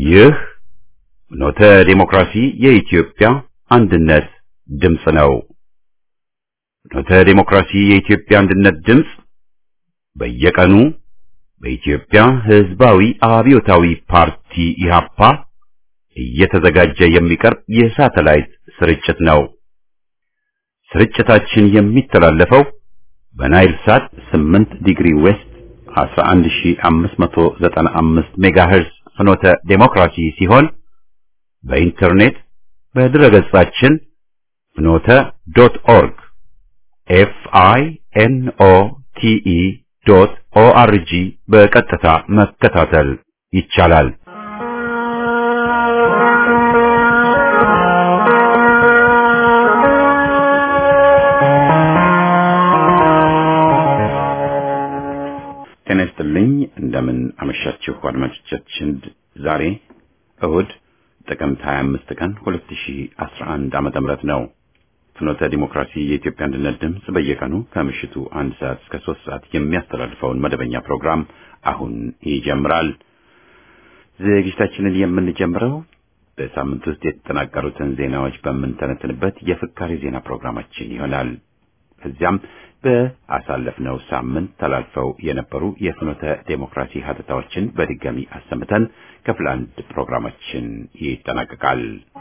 ይህ ኖተ ዴሞክራሲ የኢትዮጵያ አንድነት ድምፅ ነው። ኖተ ዴሞክራሲ የኢትዮጵያ አንድነት ድምፅ በየቀኑ በኢትዮጵያ ሕዝባዊ አብዮታዊ ፓርቲ ኢህአፓ እየተዘጋጀ የሚቀርብ የሳተላይት ስርጭት ነው። ስርጭታችን የሚተላለፈው በናይል ሳት 8 ዲግሪ ዌስት 11595 ሜጋሄርዝ ፍኖተ ዴሞክራሲ ሲሆን በኢንተርኔት በድረገጻችን ፍኖተ ዶት ኦርግ ኤፍ አይ ኤን ኦ ቲ ኢ ዶት ኦ አር ጂ በቀጥታ መከታተል ይቻላል። ጤና ይስጥልኝ። እንደምን አመሻችሁ አድማጮቻችን። ዛሬ እሁድ ጥቅምት 25 ቀን 2011 ዓመተ ምህረት ነው። ፍኖተ ዲሞክራሲ የኢትዮጵያ አንድነት ድምፅ በየቀኑ ከምሽቱ አንድ ሰዓት እስከ ሶስት ሰዓት የሚያስተላልፈውን መደበኛ ፕሮግራም አሁን ይጀምራል። ዝግጅታችንን የምንጀምረው በሳምንት ውስጥ የተጠናቀሩትን ዜናዎች በምንተነትንበት የፍካሪ ዜና ፕሮግራማችን ይሆናል። ከዚያም በአሳለፍነው ሳምንት ተላልፈው የነበሩ የፍኖተ ዴሞክራሲ ሀተታዎችን በድጋሚ አሰምተን ክፍል አንድ ፕሮግራማችን ይጠናቀቃል።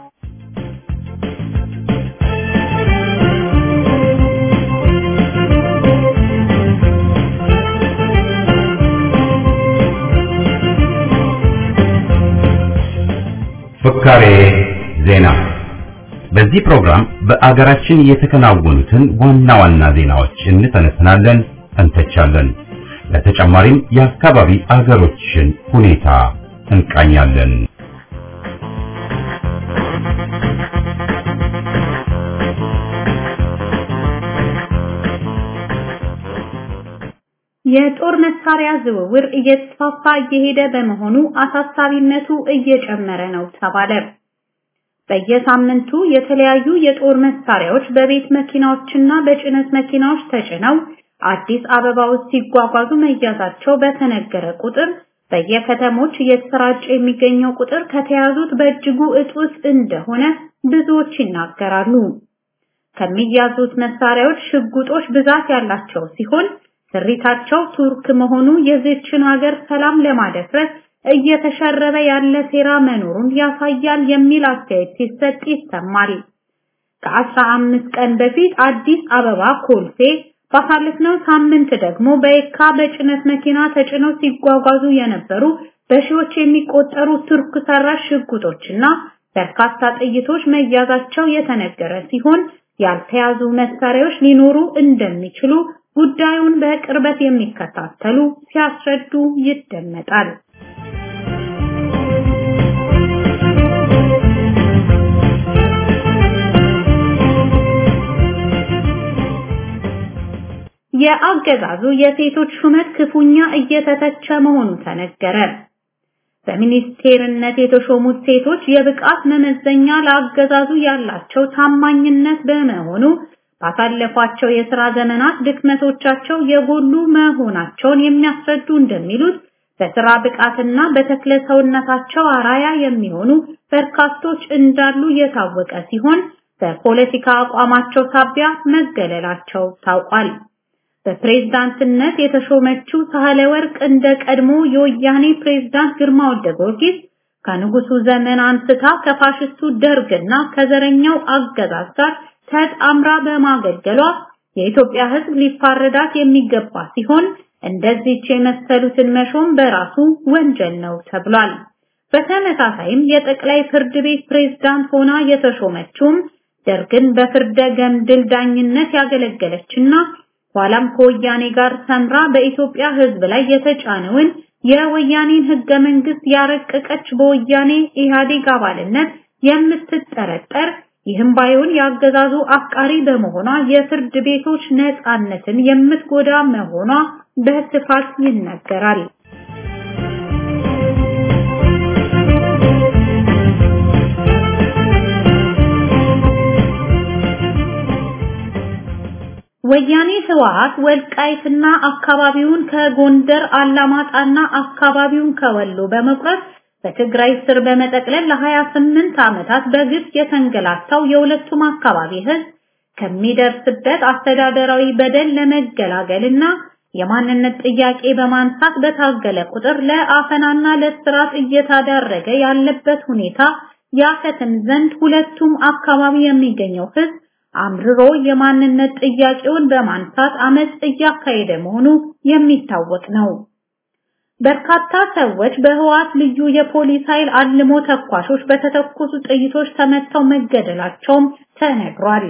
ፍካሬ ዜና በዚህ ፕሮግራም በአገራችን የተከናወኑትን ዋና ዋና ዜናዎች እንተነትናለን፣ እንተቻለን። በተጨማሪም የአካባቢ አገሮችን ሁኔታ እንቃኛለን። የጦር መሳሪያ ዝውውር እየተስፋፋ እየሄደ በመሆኑ አሳሳቢነቱ እየጨመረ ነው ተባለ። በየሳምንቱ የተለያዩ የጦር መሳሪያዎች በቤት መኪናዎችና በጭነት መኪናዎች ተጭነው አዲስ አበባ ውስጥ ሲጓጓዙ መያዛቸው በተነገረ ቁጥር በየከተሞች እየተሰራጨ የሚገኘው ቁጥር ከተያዙት በእጅጉ እጡስ እንደሆነ ብዙዎች ይናገራሉ። ከሚያዙት መሳሪያዎች ሽጉጦች ብዛት ያላቸው ሲሆን ስሪታቸው ቱርክ መሆኑ የዚችን ሀገር ሰላም ለማደፍረስ እየተሸረበ ያለ ሴራ መኖሩን ያሳያል የሚል አስተያየት ሲሰጥ ይሰማል። ከአስራ አምስት ቀን በፊት አዲስ አበባ ኮልፌ፣ ባሳለፍነው ሳምንት ደግሞ በየካ በጭነት መኪና ተጭነው ሲጓጓዙ የነበሩ በሺዎች የሚቆጠሩ ቱርክ ሰራሽ ሽጉጦችና በርካታ ጥይቶች መያዛቸው የተነገረ ሲሆን ያልተያዙ መሳሪያዎች ሊኖሩ እንደሚችሉ ጉዳዩን በቅርበት የሚከታተሉ ሲያስረዱ ይደመጣል። የአገዛዙ የሴቶች ሹመት ክፉኛ እየተተቸ መሆኑ ተነገረ። በሚኒስቴርነት የተሾሙት ሴቶች የብቃት መመዘኛ ለአገዛዙ ያላቸው ታማኝነት በመሆኑ ባሳለፏቸው የሥራ ዘመናት ድክመቶቻቸው የጎሉ መሆናቸውን የሚያስረዱ እንደሚሉት በሥራ ብቃትና በተክለ ሰውነታቸው አራያ የሚሆኑ በርካቶች እንዳሉ የታወቀ ሲሆን በፖለቲካ አቋማቸው ሳቢያ መገለላቸው ታውቋል። በፕሬዝዳንትነት የተሾመችው ሳህለ ወርቅ እንደ ቀድሞ የወያኔ ፕሬዝዳንት ግርማ ወልደ ጊዮርጊስ ከንጉሱ ዘመን አንስታ ከፋሽስቱ ደርግና ከዘረኛው አገዛዝ ጋር ተጣምራ በማገልገሏ የኢትዮጵያ ሕዝብ ሊፋረዳት የሚገባ ሲሆን እንደዚች የመሰሉትን መሾም በራሱ ወንጀል ነው ተብሏል። በተመሳሳይም የጠቅላይ ፍርድ ቤት ፕሬዝዳንት ሆና የተሾመችውም ደርግን በፍርደ ገምድል ዳኝነት ያገለገለችና ኋላም ከወያኔ ጋር ሰምራ በኢትዮጵያ ሕዝብ ላይ የተጫነውን የወያኔን ህገ መንግስት ያረቀቀች በወያኔ ኢህአዴግ አባልነት የምትጠረጠር ይህም ባይሆን ያገዛዙ አፍቃሪ በመሆኗ የፍርድ ቤቶች ነፃነትን የምትጎዳ መሆኗ በስፋት ይነገራል። ወያኔ ህወሓት ወልቃይትና አካባቢውን ከጎንደር አላማጣና አካባቢውን ከወሎ በመቁረጥ በትግራይ ስር በመጠቅለል ለ28 ዓመታት በግፍ የተንገላታው የሁለቱም አካባቢ ህዝብ ከሚደርስበት አስተዳደራዊ በደል ለመገላገልና የማንነት ጥያቄ በማንሳት በታገለ ቁጥር ለአፈናና ለስራት እየተዳረገ ያለበት ሁኔታ ያከትም ዘንድ ሁለቱም አካባቢ የሚገኘው ህዝብ አምርሮ የማንነት ጥያቄውን በማንሳት አመጽ እያካሄደ መሆኑ የሚታወቅ ነው። በርካታ ሰዎች በህዋት ልዩ የፖሊስ ኃይል አልሞ ተኳሾች በተተኮሱ ጥይቶች ተመተው መገደላቸውም ተነግሯል።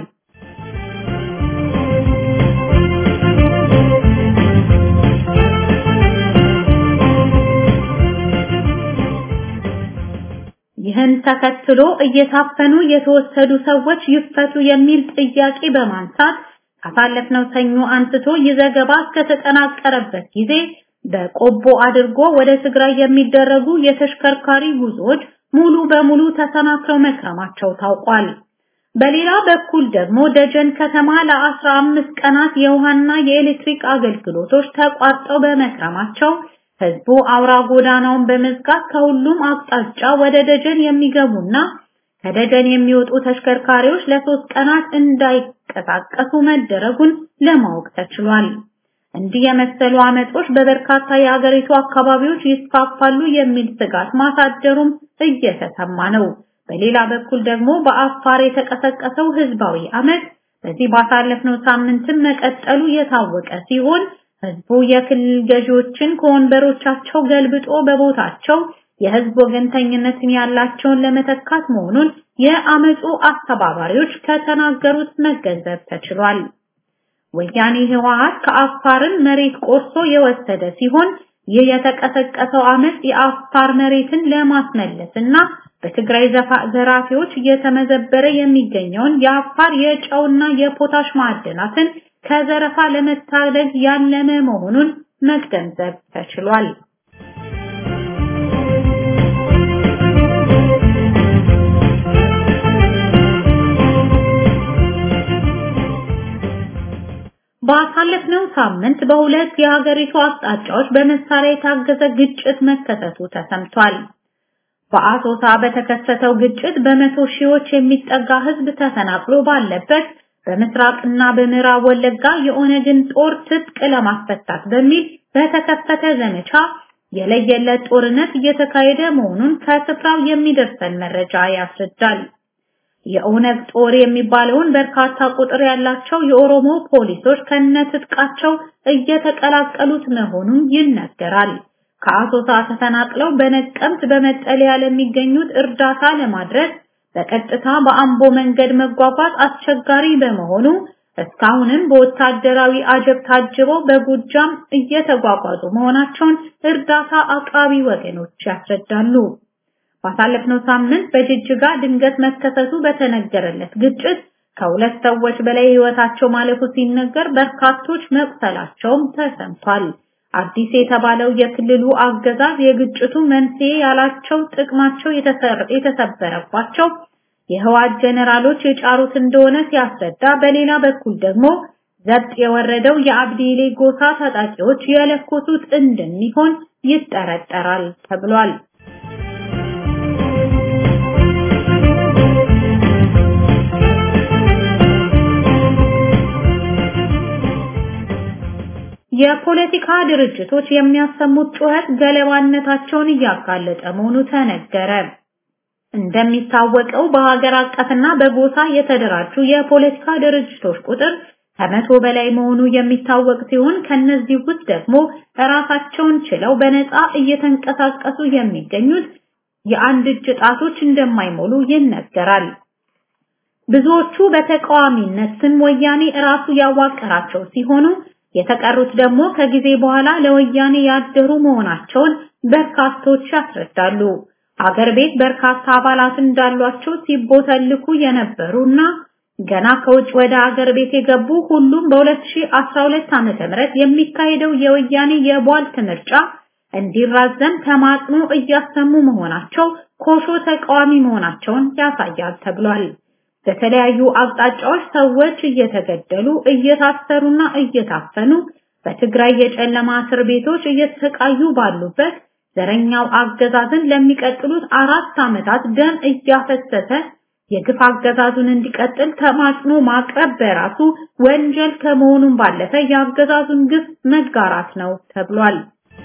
ይህን ተከትሎ እየታፈኑ የተወሰዱ ሰዎች ይፈቱ የሚል ጥያቄ በማንሳት ካሳለፍነው ሰኞ አንስቶ ይዘገባ እስከተጠናቀረበት ጊዜ በቆቦ አድርጎ ወደ ትግራይ የሚደረጉ የተሽከርካሪ ጉዞዎች ሙሉ በሙሉ ተሰናክለው መክረማቸው ታውቋል። በሌላ በኩል ደግሞ ደጀን ከተማ ለ15 ቀናት የውሃና የኤሌክትሪክ አገልግሎቶች ተቋርጠው በመክረማቸው ህዝቡ አውራ ጎዳናውን በመዝጋት ከሁሉም አቅጣጫ ወደ ደጀን የሚገቡና ከደጀን የሚወጡ ተሽከርካሪዎች ለሶስት ቀናት እንዳይንቀሳቀሱ መደረጉን ለማወቅ ተችሏል። እንዲህ የመሰሉ አመጾች በበርካታ የአገሪቱ አካባቢዎች ይስፋፋሉ የሚል ስጋት ማሳደሩም እየተሰማ ነው። በሌላ በኩል ደግሞ በአፋር የተቀሰቀሰው ህዝባዊ አመት በዚህ ባሳለፍነው ሳምንትም መቀጠሉ የታወቀ ሲሆን ህዝቡ የክልል ገዢዎችን ከወንበሮቻቸው ገልብጦ በቦታቸው የህዝብ ወገንተኝነትን ያላቸውን ለመተካት መሆኑን የአመፁ አስተባባሪዎች ከተናገሩት መገንዘብ ተችሏል። ወያኔ ህወሓት ከአፋርን መሬት ቆርሶ የወሰደ ሲሆን ይህ የተቀሰቀሰው አመፅ የአፋር መሬትን ለማስመለስና በትግራይ ዘራፊዎች እየተመዘበረ የሚገኘውን የአፋር የጨውና የፖታሽ ማዕድናትን ከዘረፋ ለመታደግ ያለመ መሆኑን መገንዘብ ተችሏል። ባሳለፍነው ሳምንት በሁለት የሀገሪቱ አቅጣጫዎች በመሳሪያ የታገዘ ግጭት መከሰቱ ተሰምቷል። በአሶሳ በተከሰተው ግጭት በመቶ ሺዎች የሚጠጋ ህዝብ ተፈናቅሎ ባለበት በምስራቅና በምዕራብ ወለጋ የኦነግን ጦር ትጥቅ ለማስፈታት በሚል በተከፈተ ዘመቻ የለየለት ጦርነት እየተካሄደ መሆኑን ከስፍራው የሚደርሰን መረጃ ያስረዳል። የኦነግ ጦር የሚባለውን በርካታ ቁጥር ያላቸው የኦሮሞ ፖሊሶች ከነትጥቃቸው እየተቀላቀሉት መሆኑን ይነገራል። ከአሶሳ ተፈናቅለው በነቀምት በመጠለያ ለሚገኙት እርዳታ ለማድረስ በቀጥታ በአምቦ መንገድ መጓጓዝ አስቸጋሪ በመሆኑ እስካሁንም በወታደራዊ አጀብ ታጅበው በጎጃም እየተጓጓዙ መሆናቸውን እርዳታ አቅራቢ ወገኖች ያስረዳሉ። ባሳለፍነው ሳምንት በጅጅጋ ድንገት መከሰቱ በተነገረለት ግጭት ከሁለት ሰዎች በላይ ህይወታቸው ማለፉ ሲነገር በርካቶች መቁሰላቸውም ተሰምቷል። አዲስ የተባለው የክልሉ አገዛዝ የግጭቱ መንስኤ ያላቸው ጥቅማቸው የተሰበረባቸው የህዋት ጀነራሎች የጫሩት እንደሆነ ሲያስረዳ፣ በሌላ በኩል ደግሞ ዘብጥ የወረደው የአብዲሌ ጎሳ ታጣቂዎች የለኮሱት እንደሚሆን ይጠረጠራል ተብሏል። የፖለቲካ ድርጅቶች የሚያሰሙት ጩኸት ገለባነታቸውን እያጋለጠ መሆኑ ተነገረ። እንደሚታወቀው በሀገር አቀፍና በጎሳ የተደራጁ የፖለቲካ ድርጅቶች ቁጥር ከመቶ በላይ መሆኑ የሚታወቅ ሲሆን ከነዚህ ውስጥ ደግሞ ራሳቸውን ችለው በነፃ እየተንቀሳቀሱ የሚገኙት የአንድ እጅ ጣቶች እንደማይሞሉ ይነገራል። ብዙዎቹ በተቃዋሚነት ስም ወያኔ ራሱ ያዋቀራቸው ሲሆኑ የተቀሩት ደግሞ ከጊዜ በኋላ ለወያኔ ያደሩ መሆናቸውን በርካቶች ያስረዳሉ። አገር ቤት በርካታ አባላት እንዳሏቸው ሲቦተልኩ የነበሩና ገና ከውጭ ወደ አገር ቤት የገቡ ሁሉም በ2012 ዓ.ም የሚካሄደው የወያኔ የቧልት ምርጫ እንዲራዘም ተማጽኖ እያሰሙ መሆናቸው ኮሾ ተቃዋሚ መሆናቸውን ያሳያል ተብሏል። በተለያዩ አቅጣጫዎች ሰዎች እየተገደሉ እየታሰሩና እየታፈኑ በትግራይ የጨለማ እስር ቤቶች እየተሰቃዩ ባሉበት ዘረኛው አገዛዝን ለሚቀጥሉት አራት ዓመታት ደም እያፈሰሰ የግፍ አገዛዙን እንዲቀጥል ተማጽኖ ማቅረብ በራሱ ወንጀል ከመሆኑም ባለፈ የአገዛዙን ግፍ መጋራት ነው ተብሏል።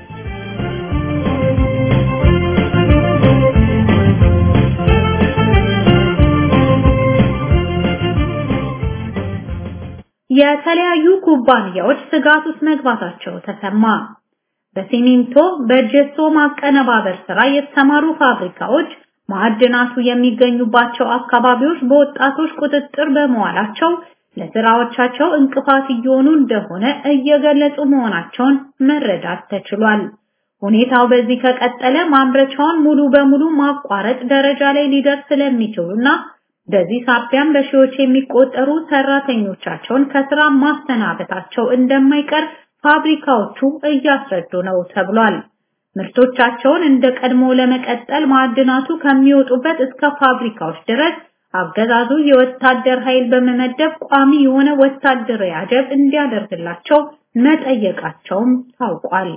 የተለያዩ ኩባንያዎች ስጋት ውስጥ መግባታቸው ተሰማ። በሲሚንቶ በጀሶ ማቀነባበር ስራ የተሰማሩ ፋብሪካዎች ማዕድናቱ የሚገኙባቸው አካባቢዎች በወጣቶች ቁጥጥር በመዋላቸው ለስራዎቻቸው እንቅፋት እየሆኑ እንደሆነ እየገለጹ መሆናቸውን መረዳት ተችሏል። ሁኔታው በዚህ ከቀጠለ ማምረቻውን ሙሉ በሙሉ ማቋረጥ ደረጃ ላይ ሊደርስ ስለሚችሉና በዚህ ሳቢያም በሺዎች የሚቆጠሩ ሰራተኞቻቸውን ከስራ ማሰናበታቸው እንደማይቀር ፋብሪካዎቹ እያስረዱ ነው ተብሏል። ምርቶቻቸውን እንደ ቀድሞ ለመቀጠል ማዕድናቱ ከሚወጡበት እስከ ፋብሪካዎች ድረስ አገዛዙ የወታደር ኃይል በመመደብ ቋሚ የሆነ ወታደራዊ አጀብ እንዲያደርግላቸው መጠየቃቸውም ታውቋል።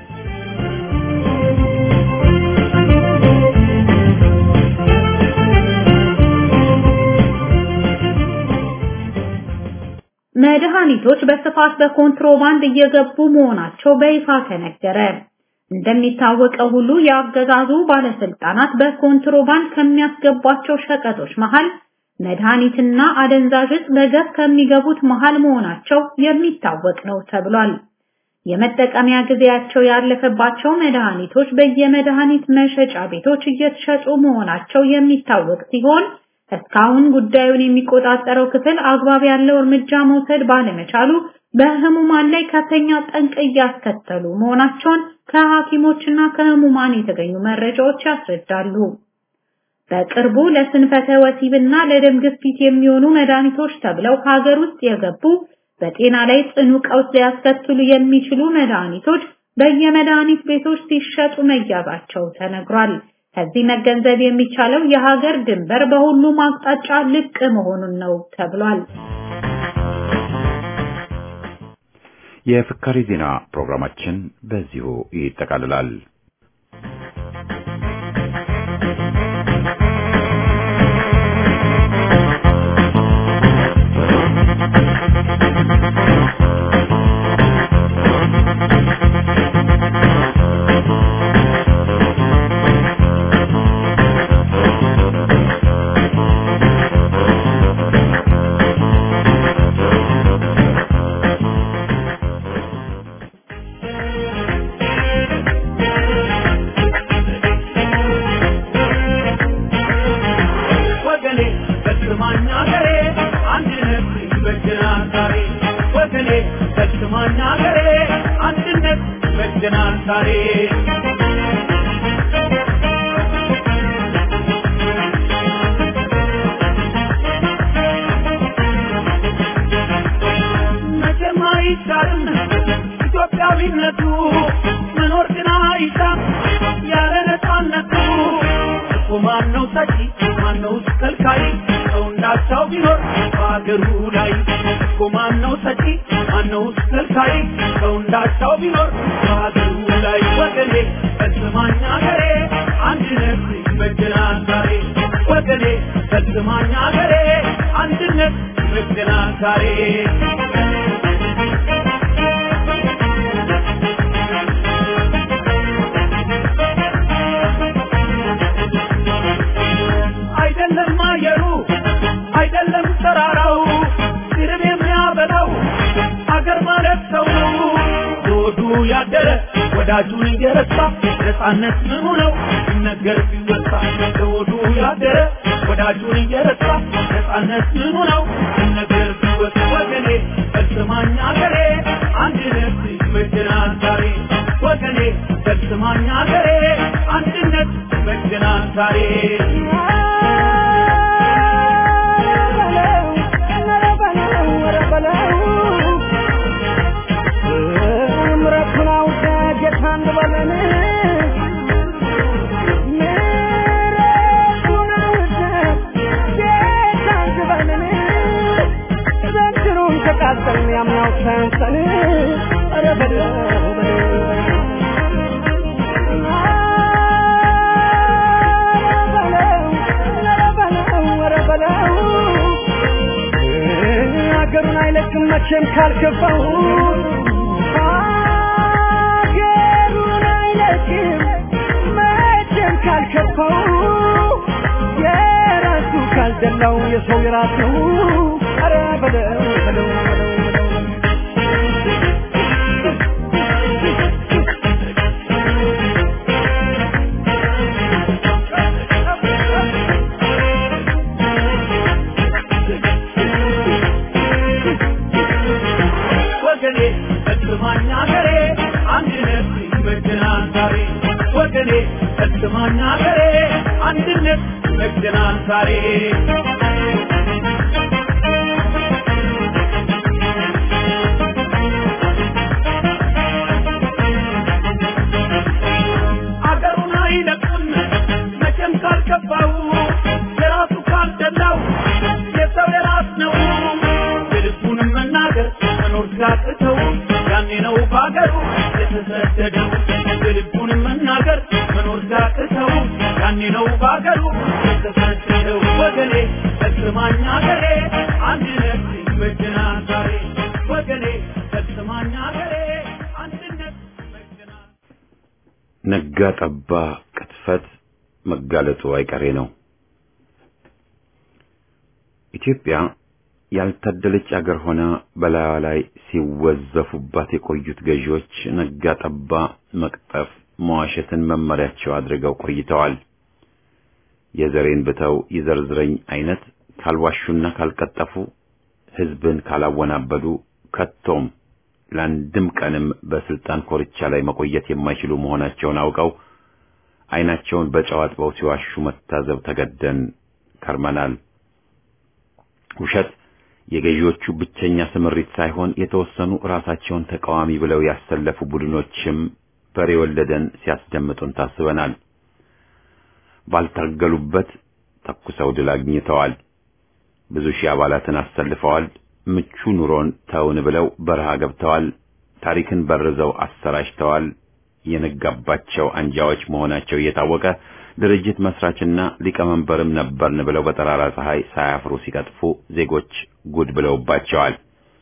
መድኃኒቶች በስፋት በኮንትሮባንድ እየገቡ መሆናቸው በይፋ ተነገረ። እንደሚታወቀው ሁሉ የአገዛዙ ባለስልጣናት በኮንትሮባንድ ከሚያስገቧቸው ሸቀጦች መሃል መድኃኒትና አደንዛዥ ዕፅ በገፍ ከሚገቡት መሃል መሆናቸው የሚታወቅ ነው ተብሏል። የመጠቀሚያ ጊዜያቸው ያለፈባቸው መድኃኒቶች በየመድኃኒት መሸጫ ቤቶች እየተሸጡ መሆናቸው የሚታወቅ ሲሆን እስካሁን ጉዳዩን የሚቆጣጠረው ክፍል አግባብ ያለው እርምጃ መውሰድ ባለመቻሉ በህሙማን ላይ ከፍተኛ ጠንቅ እያስከተሉ መሆናቸውን ከሐኪሞችና ከህሙማን የተገኙ መረጃዎች ያስረዳሉ። በቅርቡ ለስንፈተ ወሲብና ለደም ግፊት የሚሆኑ መድኃኒቶች ተብለው ሀገር ውስጥ የገቡ በጤና ላይ ጽኑ ቀውስ ሊያስከትሉ የሚችሉ መድኃኒቶች በየመድኃኒት ቤቶች ሲሸጡ መያዛቸው ተነግሯል። ከዚህ መገንዘብ የሚቻለው የሀገር ድንበር በሁሉም አቅጣጫ ልቅ መሆኑን ነው ተብሏል። የፍካሪ ዜና ፕሮግራማችን በዚሁ ይጠቃልላል። ኢትዮጵያዊነቱ መኖር ግን አይሻም ያለ ነፃነቱ እኮ ማነው ሰጪ ማነው ከልካይ ሰው እንዳቻው ቢኖር በአገሩ ላይ እኮ ማነው ሰጪ ማነው ከልካይ ሰው እንዳቻው ቢኖር በአገሩ ላይ ወገኔ ፈጽማኝ አገሬ አንድነት ይበጀናል ዛሬ ወገኔ ፈጽማኝ አገሬ አንድነት ይበጀናል ዛሬ አይደለም አየሩ አይደለም ተራራው ስርብ የሚያበላው አገር ማለት ሰው ነው። ዞዱ ያደረ ወዳጁን እየረሳ ነፃነት ምኑ ነው ሲነገር ሲወሳ ዞዱ ያደረ ወዳጁን እየረሳ ነፃነት ምኑ ነው ሲነገር ሲወሳ ወገኔ ፈጽማኝ አገሬ አንድነት ይበጀናል ዛሬ ወገኔ ፈጽማኝ አገሬ አንድነት ይበጀናል ዛሬ ያምናው ሰንሰን ኧረ በለው በለው አይለቅም መቼም ካልከፋው ሀገሩን አይለቅም መቼም ካልከፋው የራሱ ካልደላው የሰው የራሱ ኧረ በለው በለው በለው በለው ወገኔ እስማኛ ገሬ አንድነት ይመጀናል ዛሬ ወገኔ እስማኛ ገሬ አንድነት ይመጀናል ዛሬ አገሩን አይለቅም መቼም ካልከፋው የራሱ ካልደላው የሰው የራስ ነው የልቡንም መናገር መኖር ሲያቅተው ያኔ ነው በአገሩ የተሰደደው የልቡንም መናገር መኖር ሲያቅተው ያኔ ነው በአገሩ የተሰደደው ወገኔ ፈጽማኝ አገሬ አንድነት ይመጀናል ዛሬ ወገኔ ፈጽማኝ አገሬ አንድነት ይመጀናል ነጋ ጠባ ቅጥፈት መጋለጡ አይቀሬ ነው። ኢትዮጵያ ያልታደለች አገር ሆና በላዩ ላይ ሲወዘፉባት የቆዩት ገዢዎች ነጋ ጠባ መቅጠፍ፣ መዋሸትን መመሪያቸው አድርገው ቆይተዋል። የዘሬን ብተው ይዘርዝረኝ አይነት ካልዋሹና ካልቀጠፉ ሕዝብን ካላወናበዱ ከቶም ለአንድም ቀንም በስልጣን ኮርቻ ላይ መቆየት የማይችሉ መሆናቸውን አውቀው ዓይናቸውን በጨው አጥበው ሲዋሹ መታዘብ ተገደን ከርመናል። ውሸት የገዢዎቹ ብቸኛ ስምሪት ሳይሆን የተወሰኑ ራሳቸውን ተቃዋሚ ብለው ያሰለፉ ቡድኖችም በሬ ወለደን ሲያስደምጡን ታስበናል። ባልታገሉበት ተኩሰው ድል አግኝተዋል። ብዙ ሺህ አባላትን አሰልፈዋል። ምቹ ኑሮን ተውን ብለው በረሃ ገብተዋል። ታሪክን በርዘው አሰራጭተዋል። የነጋባቸው አንጃዎች መሆናቸው እየታወቀ ድርጅት መስራችና ሊቀመንበርም ነበርን ብለው በጠራራ ፀሐይ ሳያፍሩ ሲቀጥፉ ዜጎች ጉድ ብለውባቸዋል።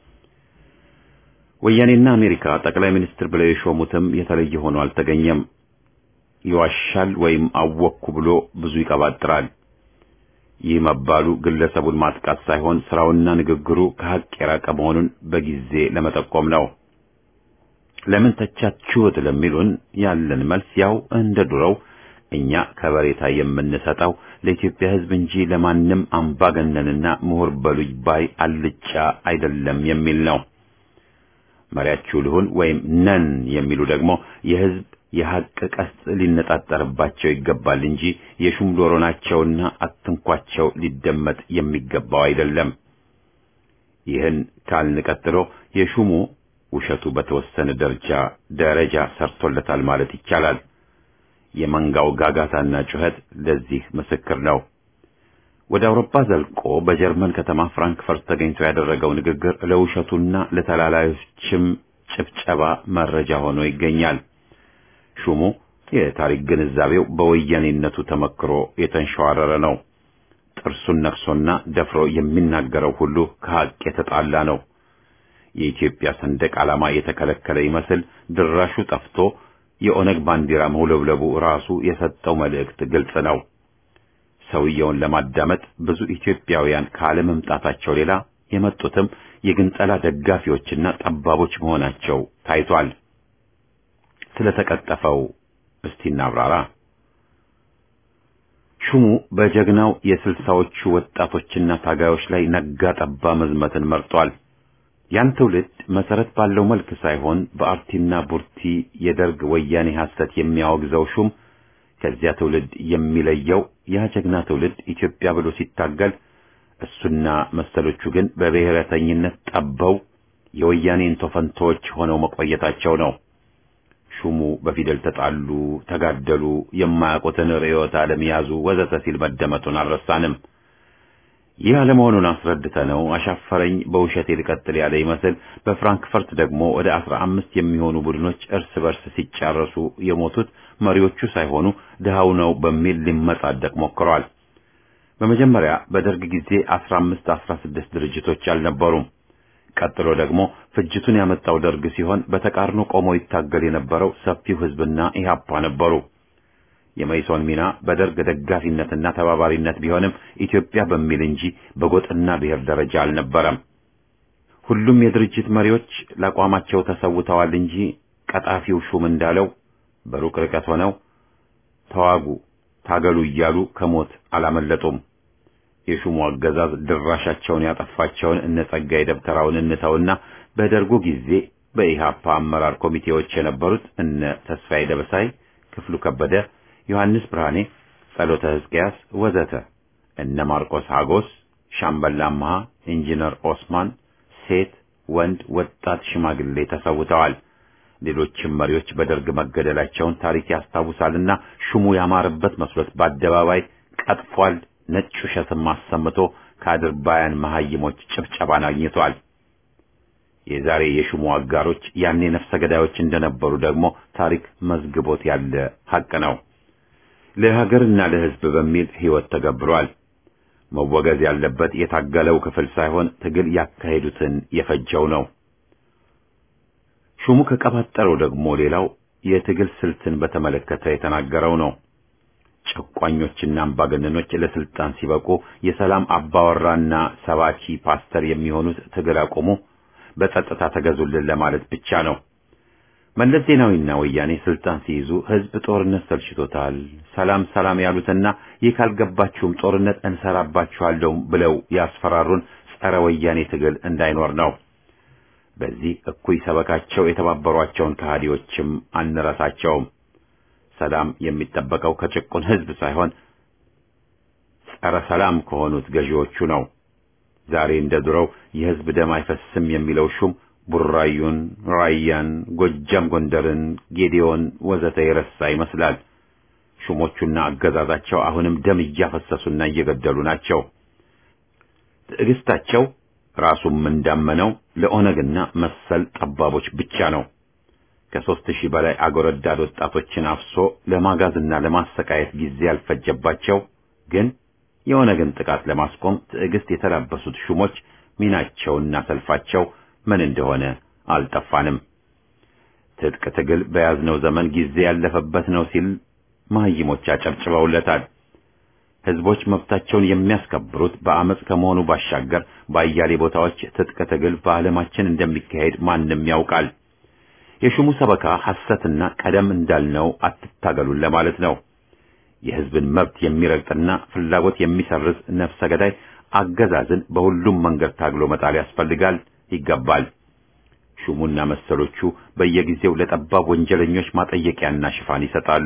ወያኔና አሜሪካ ጠቅላይ ሚኒስትር ብለው የሾሙትም የተለየ ሆኖ አልተገኘም። ይዋሻል ወይም አወቅኩ ብሎ ብዙ ይቀባጥራል። ይህ መባሉ ግለሰቡን ማጥቃት ሳይሆን ስራውና ንግግሩ ከሀቅ የራቀ መሆኑን በጊዜ ለመጠቆም ነው። ለምን ተቻችሁት ለሚሉን ያለን መልስ ያው እንደ ዱሮው እኛ ከበሬታ የምንሰጠው ለኢትዮጵያ ሕዝብ እንጂ ለማንም አምባገነንና ምሁር በሉኝ ባይ አልጫ አይደለም የሚል ነው። መሪያችሁ ልሁን ወይም ነን የሚሉ ደግሞ የሕዝብ የሐቅ ቀስት ሊነጣጠርባቸው ይገባል እንጂ የሹም ዶሮ ናቸውና አትንኳቸው ሊደመጥ የሚገባው አይደለም። ይህን ካልን ቀጥሎ የሹሙ ውሸቱ በተወሰነ ደረጃ ደረጃ ሰርቶለታል ማለት ይቻላል። የመንጋው ጋጋታና ጩኸት ለዚህ ምስክር ነው። ወደ አውሮፓ ዘልቆ በጀርመን ከተማ ፍራንክፈርት ተገኝቶ ያደረገው ንግግር ለውሸቱና ለተላላዮችም ጭብጨባ መረጃ ሆኖ ይገኛል። ሹሙ የታሪክ ግንዛቤው በወያኔነቱ ተመክሮ የተንሸዋረረ ነው። ጥርሱን ነክሶና ደፍሮ የሚናገረው ሁሉ ከሐቅ የተጣላ ነው። የኢትዮጵያ ሰንደቅ ዓላማ የተከለከለ ይመስል ድራሹ ጠፍቶ የኦነግ ባንዲራ መውለብለቡ ራሱ የሰጠው መልእክት ግልጽ ነው። ሰውየውን ለማዳመጥ ብዙ ኢትዮጵያውያን ካለመምጣታቸው ሌላ የመጡትም የግንጠላ ደጋፊዎችና ጠባቦች መሆናቸው ታይቷል። ስለተቀጠፈው እስቲ እናብራራ። ሹሙ በጀግናው የስልሳዎቹ ወጣቶችና ታጋዮች ላይ ነጋ ጠባ መዝመትን መርጧል። ያን ትውልድ መሰረት ባለው መልክ ሳይሆን በአርቲና ቡርቲ የደርግ ወያኔ ሐሰት የሚያወግዘው ሹም ከዚያ ትውልድ የሚለየው ያ ጀግና ትውልድ ኢትዮጵያ ብሎ ሲታገል እሱና መሰሎቹ ግን በብሔረተኝነት ጠበው የወያኔን ቶፈንቶዎች ሆነው መቆየታቸው ነው። ሹሙ በፊደል ተጣሉ፣ ተጋደሉ፣ የማያውቁትን ርዕዮተ ዓለም ያዙ ወዘተ ሲል መደመጡን አልረሳንም። ይህ አለመሆኑን አስረድተነው አሻፈረኝ በውሸቴ ልቀጥል ያለ ይመስል በፍራንክፈርት ደግሞ ወደ አስራ አምስት የሚሆኑ ቡድኖች እርስ በርስ ሲጫረሱ የሞቱት መሪዎቹ ሳይሆኑ ድሃው ነው በሚል ሊመጻደቅ ሞክሯል። በመጀመሪያ በደርግ ጊዜ አስራ አምስት አስራ ስድስት ድርጅቶች አልነበሩም። ቀጥሎ ደግሞ ፍጅቱን ያመጣው ደርግ ሲሆን በተቃርኖ ቆሞ ይታገል የነበረው ሰፊው ህዝብና ኢህአፓ ነበሩ። የመይሶን ሚና በደርግ ደጋፊነትና ተባባሪነት ቢሆንም ኢትዮጵያ በሚል እንጂ በጎጥና ብሔር ደረጃ አልነበረም። ሁሉም የድርጅት መሪዎች ለአቋማቸው ተሰውተዋል እንጂ ቀጣፊው ሹም እንዳለው በሩቅ ርቀት ሆነው ተዋጉ፣ ታገሉ እያሉ ከሞት አላመለጡም። የሹሙ አገዛዝ ድራሻቸውን ያጠፋቸውን እነ ጸጋዬ ደብተራውን እንተውና በደርጉ ጊዜ በኢሃፓ አመራር ኮሚቴዎች የነበሩት እነ ተስፋዬ ደበሳይ፣ ክፍሉ ከበደ፣ ዮሐንስ ብርሃኔ፣ ጸሎተ ሕዝቅያስ ወዘተ እነ ማርቆስ ሀጎስ፣ ሻምበል አምሃ፣ ኢንጂነር ኦስማን ሴት፣ ወንድ፣ ወጣት፣ ሽማግሌ ተሰውተዋል። ሌሎችም መሪዎች በደርግ መገደላቸውን ታሪክ ያስታውሳልና ሹሙ ያማረበት መስሎት በአደባባይ ቀጥፏል። ነጭ ውሸትም አሰምቶ ከአድርባያን መሐይሞች ጭብጨባን አግኝቷል። የዛሬ የሹሙ አጋሮች ያኔ ነፍሰ ገዳዮች እንደነበሩ ደግሞ ታሪክ መዝግቦት ያለ ሐቅ ነው። ለሀገርና ለሕዝብ በሚል ሕይወት ተገብሯል። መወገዝ ያለበት የታገለው ክፍል ሳይሆን ትግል ያካሄዱትን የፈጀው ነው። ሹሙ ከቀባጠረው ደግሞ ሌላው የትግል ስልትን በተመለከተ የተናገረው ነው። ጨቋኞችና አምባገነኖች ለስልጣን ሲበቁ የሰላም አባወራና ሰባኪ ፓስተር የሚሆኑት ትግል አቁሙ፣ በጸጥታ ተገዙልን ለማለት ብቻ ነው። መለስ ዜናዊና ወያኔ ስልጣን ሲይዙ ህዝብ ጦርነት ሰልችቶታል፣ ሰላም ሰላም ያሉትና ይህ ካልገባችሁም ጦርነት እንሰራባችኋለሁ ብለው ያስፈራሩን ጸረ ወያኔ ትግል እንዳይኖር ነው። በዚህ እኩይ ሰበካቸው የተባበሯቸውን ከሃዲዎችም አንረሳቸውም። ሰላም የሚጠበቀው ከጭቁን ህዝብ ሳይሆን ጸረ ሰላም ከሆኑት ገዢዎቹ ነው። ዛሬ እንደ ድሮው የህዝብ ደም አይፈስም የሚለው ሹም ቡራዩን፣ ራያን፣ ጎጃም፣ ጎንደርን፣ ጌዲዮን ወዘተ የረሳ ይመስላል። ሹሞቹና አገዛዛቸው አሁንም ደም እያፈሰሱና እየገደሉ ናቸው። ትዕግስታቸው ራሱም እንዳመነው ለኦነግና መሰል ጠባቦች ብቻ ነው። ከሦስት ሺህ በላይ አገር ወዳድ ወጣቶችን አፍሶ ለማጋዝና ለማሰቃየት ጊዜ ያልፈጀባቸው ግን የኦነግን ጥቃት ለማስቆም ትዕግስት የተላበሱት ሹሞች ሚናቸውና ሰልፋቸው ምን እንደሆነ አልጠፋንም። ትጥቅ ትግል በያዝነው ዘመን ጊዜ ያለፈበት ነው ሲል መሐይሞች አጨብጭበውለታል። ህዝቦች መብታቸውን የሚያስከብሩት በአመፅ ከመሆኑ ባሻገር በአያሌ ቦታዎች ትጥቅ ትግል በዓለማችን እንደሚካሄድ ማንም ያውቃል። የሹሙ ሰበካ ሐሰትና ቀደም እንዳልነው አትታገሉን ለማለት ነው። የህዝብን መብት የሚረግጥና ፍላጎት የሚሰርዝ ነፍሰ ገዳይ አገዛዝን በሁሉም መንገድ ታግሎ መጣል ያስፈልጋል ይገባል። ሹሙና መሰሎቹ በየጊዜው ለጠባብ ወንጀለኞች ማጠየቂያና ሽፋን ይሰጣሉ።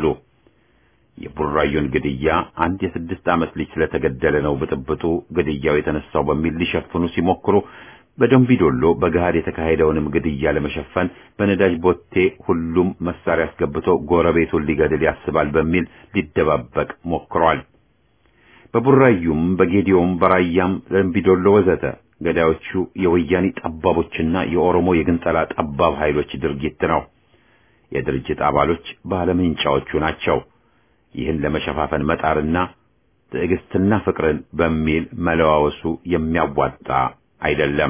የቡራዮን ግድያ አንድ የስድስት ዓመት ልጅ ስለተገደለ ነው ብጥብጡ ግድያው የተነሳው በሚል ሊሸፍኑ ሲሞክሩ በደንቢዶሎ በገሃድ የተካሄደውንም ግድያ ለመሸፈን በነዳጅ ቦቴ ሁሉም መሳሪያ አስገብቶ ጎረቤቱን ሊገድል ያስባል በሚል ሊደባበቅ ሞክሯል። በቡራዩም በጌዲዮም በራያም ደንቢዶሎ ወዘተ ገዳዮቹ የወያኔ ጠባቦችና የኦሮሞ የግንጠላ ጠባብ ኃይሎች ድርጊት ነው። የድርጅት አባሎች ባለምንጫዎቹ ናቸው። ይህን ለመሸፋፈን መጣርና ትዕግስትና ፍቅርን በሚል መለዋወሱ የሚያዋጣ አይደለም።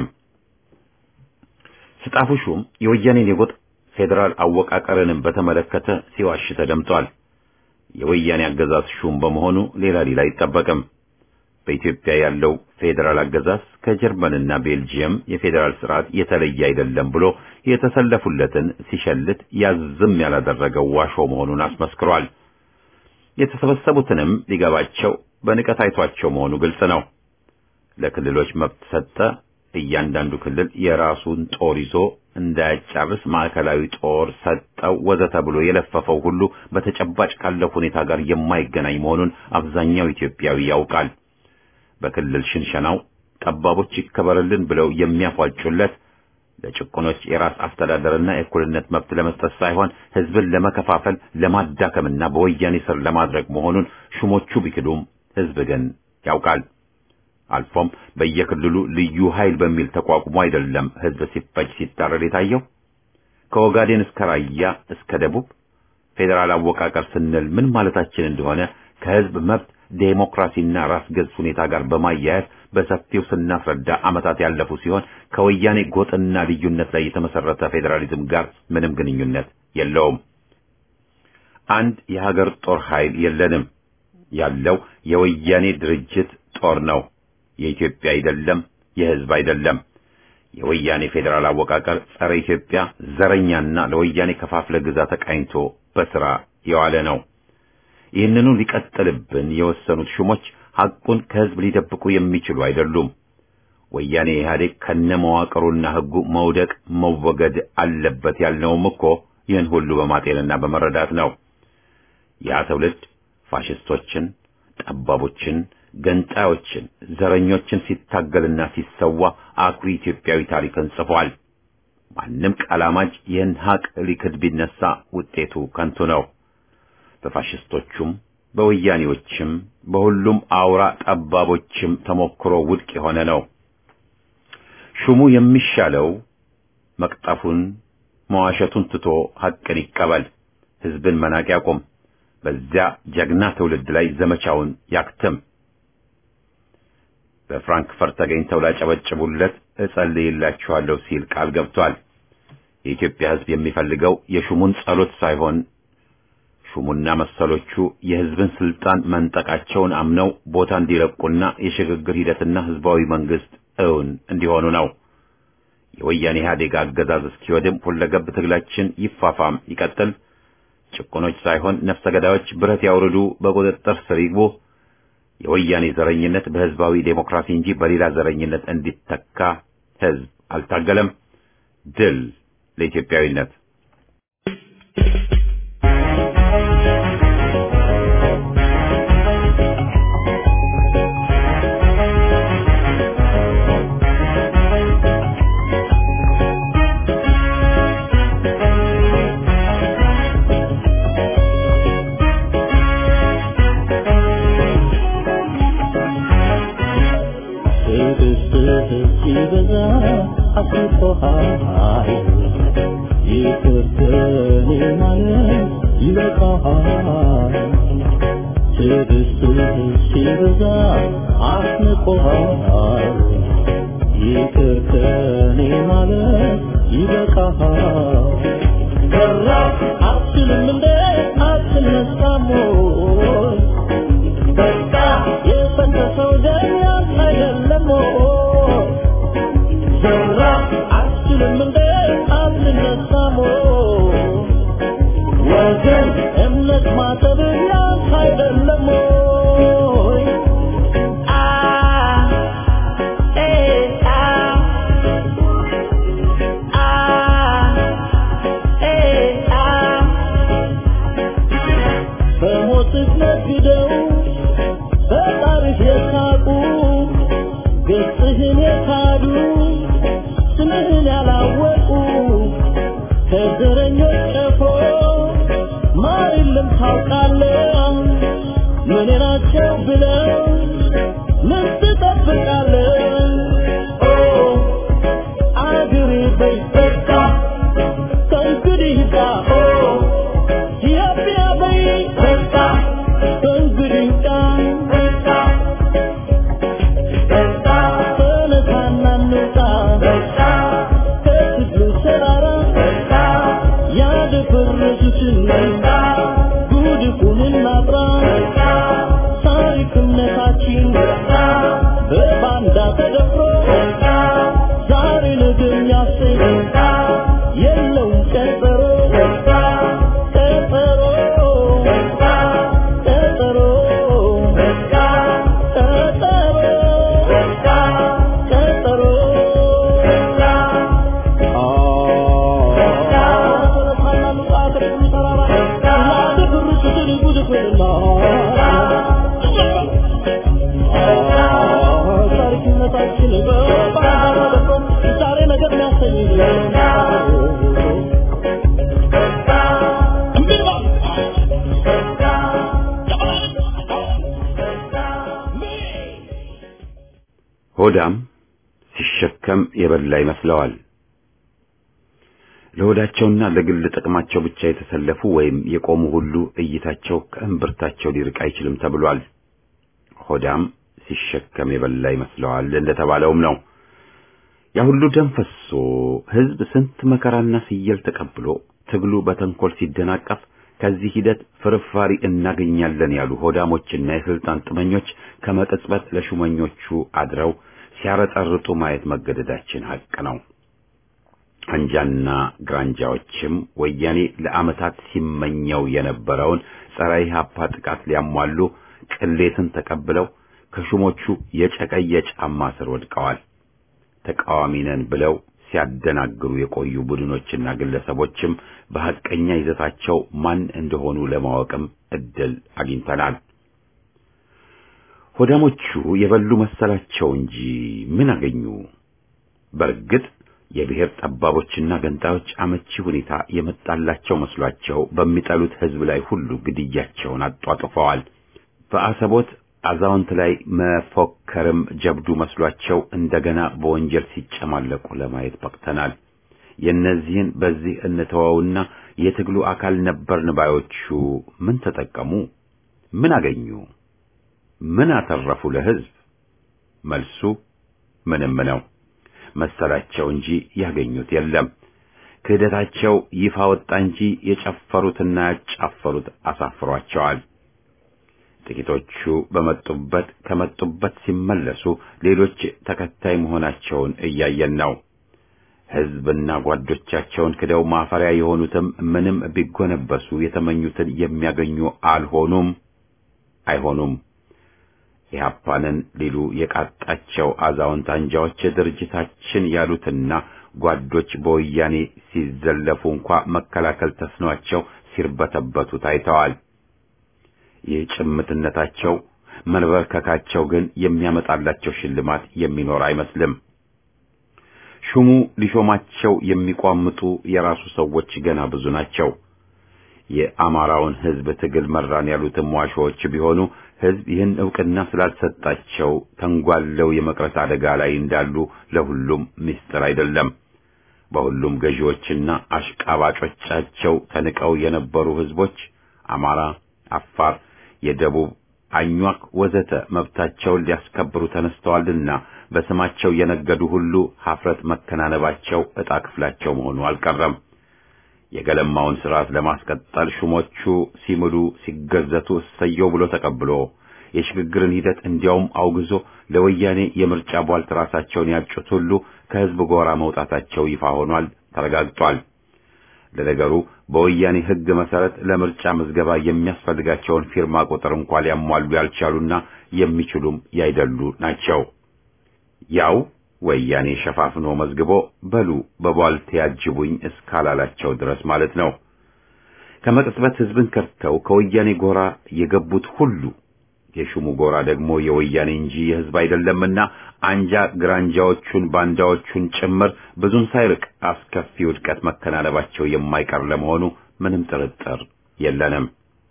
ስጣፉ ሹም የወያኔን የጎጥ ፌዴራል አወቃቀርንም በተመለከተ ሲዋሽ ተደምጧል። የወያኔ አገዛዝ ሹም በመሆኑ ሌላ ሌላ አይጠበቅም። በኢትዮጵያ ያለው ፌዴራል አገዛዝ ከጀርመንና ቤልጂየም የፌዴራል ስርዓት የተለየ አይደለም ብሎ የተሰለፉለትን ሲሸልት ያዝም ያላደረገው ዋሾ መሆኑን አስመስክሯል። የተሰበሰቡትንም ሊገባቸው በንቀት አይቷቸው መሆኑ ግልጽ ነው። ለክልሎች መብት ሰጠ። እያንዳንዱ ክልል የራሱን ጦር ይዞ እንዳያጫርስ ማዕከላዊ ጦር ሰጠው ወዘተ ብሎ የለፈፈው ሁሉ በተጨባጭ ካለው ሁኔታ ጋር የማይገናኝ መሆኑን አብዛኛው ኢትዮጵያዊ ያውቃል። በክልል ሽንሸናው ጠባቦች ይከበርልን ብለው የሚያፏጩለት ለጭቁኖች የራስ አስተዳደርና የእኩልነት መብት ለመስጠት ሳይሆን ሕዝብን ለመከፋፈል ለማዳከምና በወያኔ ስር ለማድረግ መሆኑን ሹሞቹ ቢክዱም ሕዝብ ግን ያውቃል። አልፎም በየክልሉ ልዩ ኃይል በሚል ተቋቁሞ አይደለም ሕዝብ ሲፈጅ ሲታረድ የታየው። ከኦጋዴን እስከ ራያ እስከ ደቡብ ፌዴራል አወቃቀር ስንል ምን ማለታችን እንደሆነ ከሕዝብ መብት ዴሞክራሲና ራስ ገዝ ሁኔታ ጋር በማያያዝ በሰፊው ስናስረዳ ዓመታት ያለፉ ሲሆን ከወያኔ ጎጥና ልዩነት ላይ የተመሰረተ ፌዴራሊዝም ጋር ምንም ግንኙነት የለውም። አንድ የሀገር ጦር ኃይል የለንም። ያለው የወያኔ ድርጅት ጦር ነው። የኢትዮጵያ አይደለም፣ የህዝብ አይደለም። የወያኔ ፌዴራል አወቃቀር ጸረ ኢትዮጵያ ዘረኛና ለወያኔ ከፋፍለ ግዛ ተቃኝቶ በስራ የዋለ ነው። ይህንኑ ሊቀጥልብን የወሰኑት ሹሞች ሐቁን ከህዝብ ሊደብቁ የሚችሉ አይደሉም። ወያኔ ኢህአዴግ ከነመዋቅሩና ህጉ መውደቅ መወገድ አለበት ያልነውም እኮ ይህን ሁሉ በማጤንና በመረዳት ነው። ያ ትውልድ ፋሽስቶችን፣ ጠባቦችን፣ ገንጣዮችን፣ ዘረኞችን ሲታገልና ሲሰዋ አኩሪ ኢትዮጵያዊ ታሪክን ጽፏል። ማንም ቀላማጅ ይህን ሀቅ ሊክድ ቢነሳ ውጤቱ ከንቱ ነው። በፋሽስቶቹም በወያኔዎችም በሁሉም አውራ ጠባቦችም ተሞክሮ ውድቅ የሆነ ነው። ሹሙ የሚሻለው መቅጠፉን መዋሸቱን ትቶ ሐቅን ይቀበል፣ ህዝብን መናቅ ያቁም፣ በዚያ ጀግና ትውልድ ላይ ዘመቻውን ያክትም። በፍራንክፈርት ተገኝተው ላጨበጭቡለት እጸልይላችኋለሁ ሲል ቃል ገብቷል። የኢትዮጵያ ህዝብ የሚፈልገው የሹሙን ጸሎት ሳይሆን ሹሙና መሰሎቹ የህዝብን ስልጣን መንጠቃቸውን አምነው ቦታ እንዲለቁና የሽግግር ሂደትና ህዝባዊ መንግስት እውን እንዲሆኑ ነው። የወያኔ ኢህአዴግ አገዛዝ እስኪወድም ሁለገብ ትግላችን ይፋፋም ይቀጥል። ጭቁኖች ሳይሆን ነፍሰ ገዳዮች ብረት ያውርዱ፣ በቁጥጥር ስር ይግቡ። የወያኔ ዘረኝነት በህዝባዊ ዴሞክራሲ እንጂ በሌላ ዘረኝነት እንዲተካ ህዝብ አልታገለም። ድል ለኢትዮጵያዊነት። ሲበዛ አስቆሃል ይቅርተኔ ማለት ይበቃሃል ትዕግስትህ ሲበዛ አስንቆሃል ይቅርተኔ ማለት ይበቃሃል በራ አትችልም እንደ አትነሳም ወይ በቃ የፈሰሰው ደም ያንተ አይደለም ወይ ዘራ አትችልም እንደ አትነሳም ወይ ወገን እምነት ማጠብ ያንተ አይደለም ወይ አ ኤ አ አ ኤ አ በሞትህ ነግደው በጣርህ የሳቁ ገጽህን የካዱ ስምህን ያላወቁ ከዘረኞች ቀፎ ማር የለም ታውቃለህ ምን ናቸው ብለው ምን ትጠብቃለህ ኦ አገሬ በይ በቃ ከእንግዲህ ይብቃ ኦ ኢትዮጵያ በይ በቃ ከእንግዲህ ይብቃ በቃ ተነሳና እንውጣ ከትግሉ ተራራ ያደፈረሱትን ጉድፉን እናጥራ ታሪክነታችን በባንዳ ተደፍሮ ዛሬ ነገ የሚያሰኝ የለውም ቀጠሮ ቀጠሮ ቀጠሮ ቀጠሮ ታሪክነታችን በባንዳ ተደፍሮ ዛሬ ነገር የሚያሰኝ ሆዳም ሲሸከም የበላ ይመስለዋል። ለሆዳቸውና ለግል ጥቅማቸው ብቻ የተሰለፉ ወይም የቆሙ ሁሉ እይታቸው ከእምብርታቸው ሊርቅ አይችልም ተብሏል። ሆዳም ሲሸከም የበላ ይመስለዋል እንደተባለውም ነው። ያ ሁሉ ደም ፈሶ ህዝብ ስንት መከራና ስየል ተቀብሎ ትግሉ በተንኮል ሲደናቀፍ ከዚህ ሂደት ፍርፋሪ እናገኛለን ያሉ ሆዳሞችና የስልጣን ጥመኞች ከመቅጽበት ለሹመኞቹ አድረው ሲያረጠርጡ ማየት መገደዳችን ሀቅ ነው። አንጃና ግራንጃዎችም ወያኔ ለዓመታት ሲመኘው የነበረውን ጸረ ኢህአፓ ጥቃት ሊያሟሉ ቅሌትን ተቀብለው ከሹሞቹ የጨቀየ ጫማ ስር ወድቀዋል። ተቃዋሚ ነን ብለው ሲያደናግሩ የቆዩ ቡድኖችና ግለሰቦችም በሐቀኛ ይዘታቸው ማን እንደሆኑ ለማወቅም እድል አግኝተናል። ሆዳሞቹ የበሉ መሰላቸው እንጂ ምን አገኙ? በእርግጥ የብሔር ጠባቦችና ገንጣዮች አመቺ ሁኔታ የመጣላቸው መስሏቸው በሚጠሉት ህዝብ ላይ ሁሉ ግድያቸውን አጧጥፈዋል። በአሰቦት አዛውንት ላይ መፎከርም ጀብዱ መስሏቸው እንደገና በወንጀል ሲጨማለቁ ለማየት በቅተናል። የእነዚህን በዚህ እንተወውና የትግሉ አካል ነበርን ባዮቹ ምን ተጠቀሙ? ምን አገኙ? ምን አተረፉ ለህዝብ? መልሱ ምንም ነው መሰላቸው እንጂ ያገኙት የለም። ክህደታቸው ይፋ ወጣ እንጂ የጨፈሩትና ያጫፈሩት አሳፍሯቸዋል። ጥቂቶቹ በመጡበት ከመጡበት ሲመለሱ ሌሎች ተከታይ መሆናቸውን እያየን ነው። ህዝብና ጓዶቻቸውን ክደው ማፈሪያ የሆኑትም ምንም ቢጎነበሱ የተመኙትን የሚያገኙ አልሆኑም፣ አይሆኑም። ኢህአፓንን ሊሉ የቃጣቸው አዛውንት አንጃዎች ድርጅታችን ያሉትና ጓዶች በወያኔ ሲዘለፉ እንኳ መከላከል ተስኗቸው ሲርበተበቱ ታይተዋል። ይህ ጭምትነታቸው መንበርከካቸው ግን የሚያመጣላቸው ሽልማት የሚኖር አይመስልም። ሹሙ ሊሾማቸው የሚቋምጡ የራሱ ሰዎች ገና ብዙ ናቸው። የአማራውን ህዝብ ትግል መራን ያሉትም ዋሾዎች ቢሆኑ ህዝብ ይህን ዕውቅና ስላልሰጣቸው ተንጓለው የመቅረት አደጋ ላይ እንዳሉ ለሁሉም ምስጢር አይደለም። በሁሉም ገዢዎችና አሽቃባጮቻቸው ተንቀው የነበሩ ህዝቦች አማራ፣ አፋር፣ የደቡብ አኟክ ወዘተ መብታቸውን ሊያስከብሩ ተነስተዋልና በስማቸው የነገዱ ሁሉ ሀፍረት መከናነባቸው ዕጣ ክፍላቸው መሆኑ አልቀረም። የገለማውን ስርዓት ለማስቀጠል ሹሞቹ ሲምሉ ሲገዘቱ እሰየው ብሎ ተቀብሎ የሽግግርን ሂደት እንዲያውም አውግዞ ለወያኔ የምርጫ ቧልት ራሳቸውን ያጩት ሁሉ ከህዝብ ጎራ መውጣታቸው ይፋ ሆኗል፣ ተረጋግጧል። ለነገሩ በወያኔ ህግ መሰረት ለምርጫ ምዝገባ የሚያስፈልጋቸውን ፊርማ ቁጥር እንኳ ሊያሟሉ ያልቻሉና የሚችሉም ያይደሉ ናቸው። ያው ወያኔ ሸፋፍኖ መዝግቦ በሉ በቧልት ያጅቡኝ እስካላላቸው ድረስ ማለት ነው። ከመቅጽበት ህዝብን ከርተው ከወያኔ ጎራ የገቡት ሁሉ የሹሙ ጎራ ደግሞ የወያኔ እንጂ የህዝብ አይደለምና አንጃ ግራንጃዎቹን ባንዳዎቹን ጭምር ብዙም ሳይርቅ አስከፊ ውድቀት መከናነባቸው የማይቀር ለመሆኑ ምንም ጥርጥር የለንም።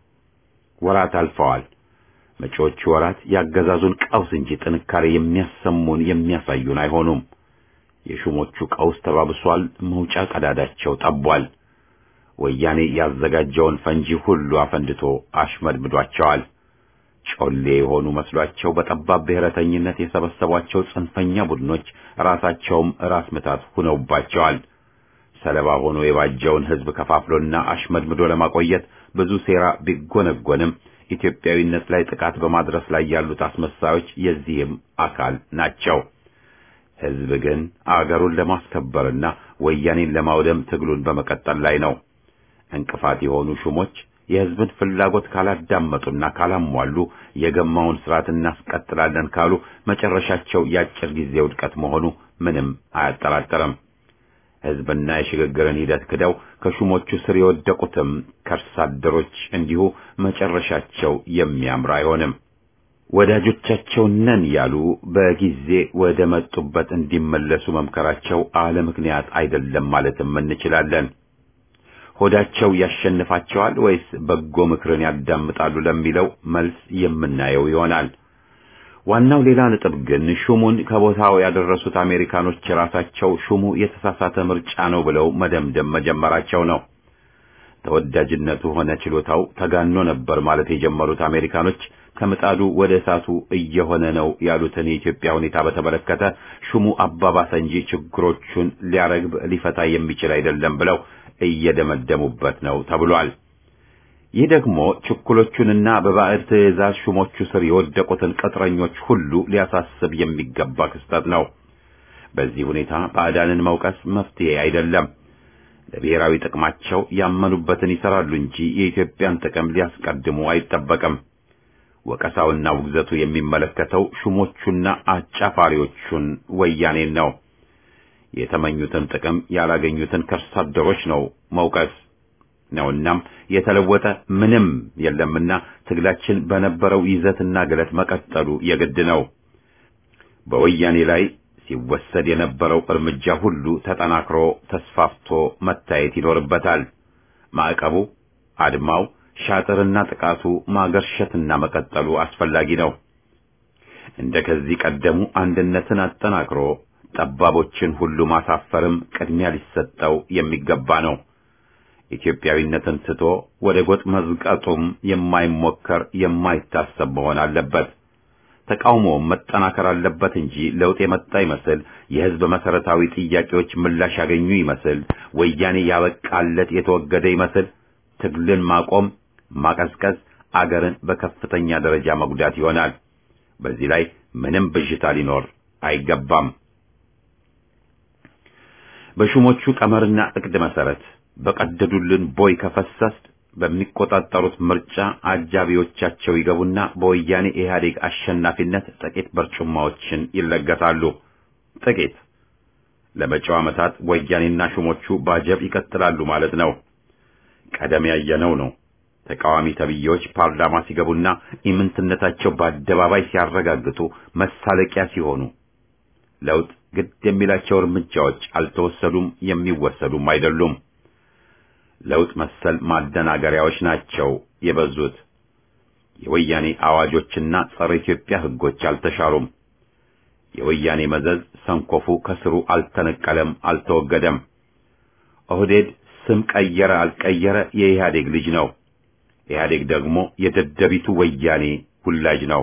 ወራት አልፈዋል። መጪዎቹ ወራት ያገዛዙን ቀውስ እንጂ ጥንካሬ የሚያሰሙን የሚያሳዩን አይሆኑም። የሹሞቹ ቀውስ ተባብሷል። መውጫ ቀዳዳቸው ጠቧል። ወያኔ ያዘጋጀውን ፈንጂ ሁሉ አፈንድቶ አሽመድምዷቸዋል። ጮሌ የሆኑ መስሏቸው በጠባብ ብሔረተኝነት የሰበሰቧቸው ጽንፈኛ ቡድኖች ራሳቸውም ራስ ምታት ሁነውባቸዋል። ሰለባ ሆኖ የባጀውን ህዝብ ከፋፍሎና አሽመድምዶ ለማቆየት ብዙ ሴራ ቢጎነጎንም ኢትዮጵያዊነት ላይ ጥቃት በማድረስ ላይ ያሉት አስመሳዮች የዚህም አካል ናቸው። ህዝብ ግን አገሩን ለማስከበርና ወያኔን ለማውደም ትግሉን በመቀጠል ላይ ነው። እንቅፋት የሆኑ ሹሞች የህዝብን ፍላጎት ካላዳመጡና ካላሟሉ የገማውን ስርዓት እናስቀጥላለን ካሉ መጨረሻቸው የአጭር ጊዜ ውድቀት መሆኑ ምንም አያጠራጥርም። ህዝብና የሽግግርን ሂደት ክደው ከሹሞቹ ስር የወደቁትም ከርስ አደሮች እንዲሁ መጨረሻቸው የሚያምር አይሆንም። ወዳጆቻቸው ነን ያሉ በጊዜ ወደ መጡበት እንዲመለሱ መምከራቸው አለ ምክንያት አይደለም ማለትም እንችላለን። ሆዳቸው ያሸንፋቸዋል ወይስ በጎ ምክርን ያዳምጣሉ ለሚለው መልስ የምናየው ይሆናል። ዋናው ሌላ ነጥብ ግን ሹሙን ከቦታው ያደረሱት አሜሪካኖች ራሳቸው ሹሙ የተሳሳተ ምርጫ ነው ብለው መደምደም መጀመራቸው ነው። ተወዳጅነቱ ሆነ ችሎታው ተጋኖ ነበር ማለት የጀመሩት አሜሪካኖች ከምጣዱ ወደ እሳቱ እየሆነ ነው ያሉትን የኢትዮጵያ ሁኔታ በተመለከተ ሹሙ አባባሰ እንጂ ችግሮቹን ሊያረግብ ሊፈታ የሚችል አይደለም ብለው እየደመደሙበት ነው ተብሏል። ይህ ደግሞ ችኩሎቹንና በባዕድ ትዕዛዝ ሹሞቹ ስር የወደቁትን ቅጥረኞች ሁሉ ሊያሳስብ የሚገባ ክስተት ነው። በዚህ ሁኔታ ባዕዳንን መውቀስ መፍትሄ አይደለም። ለብሔራዊ ጥቅማቸው ያመኑበትን ይሰራሉ እንጂ የኢትዮጵያን ጥቅም ሊያስቀድሙ አይጠበቅም። ወቀሳውና ውግዘቱ የሚመለከተው ሹሞቹና አጫፋሪዎቹን ወያኔን ነው። የተመኙትን ጥቅም ያላገኙትን ከርሳ አደሮች ነው መውቀስ ነውናም የተለወጠ ምንም የለምና ትግላችን በነበረው ይዘትና ግለት መቀጠሉ የግድ ነው። በወያኔ ላይ ሲወሰድ የነበረው እርምጃ ሁሉ ተጠናክሮ ተስፋፍቶ መታየት ይኖርበታል። ማዕቀቡ፣ አድማው፣ ሻጥርና ጥቃቱ ማገርሸትና መቀጠሉ አስፈላጊ ነው። እንደ ከዚህ ቀደሙ አንድነትን አጠናክሮ ጠባቦችን ሁሉ ማሳፈርም ቅድሚያ ሊሰጠው የሚገባ ነው። ኢትዮጵያዊነትን ትቶ ወደ ጎጥ መዝቀጡም የማይሞከር የማይታሰብ መሆን አለበት። ተቃውሞውም መጠናከር አለበት እንጂ ለውጥ የመጣ ይመስል የሕዝብ መሰረታዊ ጥያቄዎች ምላሽ ያገኙ ይመስል ወያኔ ያበቃለት የተወገደ ይመስል ትግልን ማቆም፣ ማቀዝቀዝ አገርን በከፍተኛ ደረጃ መጉዳት ይሆናል። በዚህ ላይ ምንም ብዥታ ሊኖር አይገባም። በሹሞቹ ቀመርና እቅድ መሰረት በቀደዱልን ቦይ ከፈሰስ በሚቆጣጠሩት ምርጫ አጃቢዎቻቸው ይገቡና በወያኔ ኢህአዴግ አሸናፊነት ጥቂት በርጩማዎችን ይለገሳሉ። ጥቂት ለመጪው ዓመታት ወያኔና ሹሞቹ ባጀብ ይቀጥላሉ ማለት ነው። ቀደም ያየነው ነው። ተቃዋሚ ተብዬዎች ፓርላማ ሲገቡና ኢምንትነታቸው በአደባባይ ሲያረጋግጡ መሳለቂያ ሲሆኑ ለውጥ ግድ የሚላቸው እርምጃዎች አልተወሰዱም፣ የሚወሰዱም አይደሉም። ለውጥ መሰል ማደናገሪያዎች ናቸው የበዙት። የወያኔ አዋጆችና ጸረ ኢትዮጵያ ሕጎች አልተሻሩም። የወያኔ መዘዝ ሰንኮፉ ከስሩ አልተነቀለም፣ አልተወገደም። ኦህዴድ ስም ቀየረ አልቀየረ የኢህአዴግ ልጅ ነው። ኢህአዴግ ደግሞ የደደቢቱ ወያኔ ሁላጅ ነው።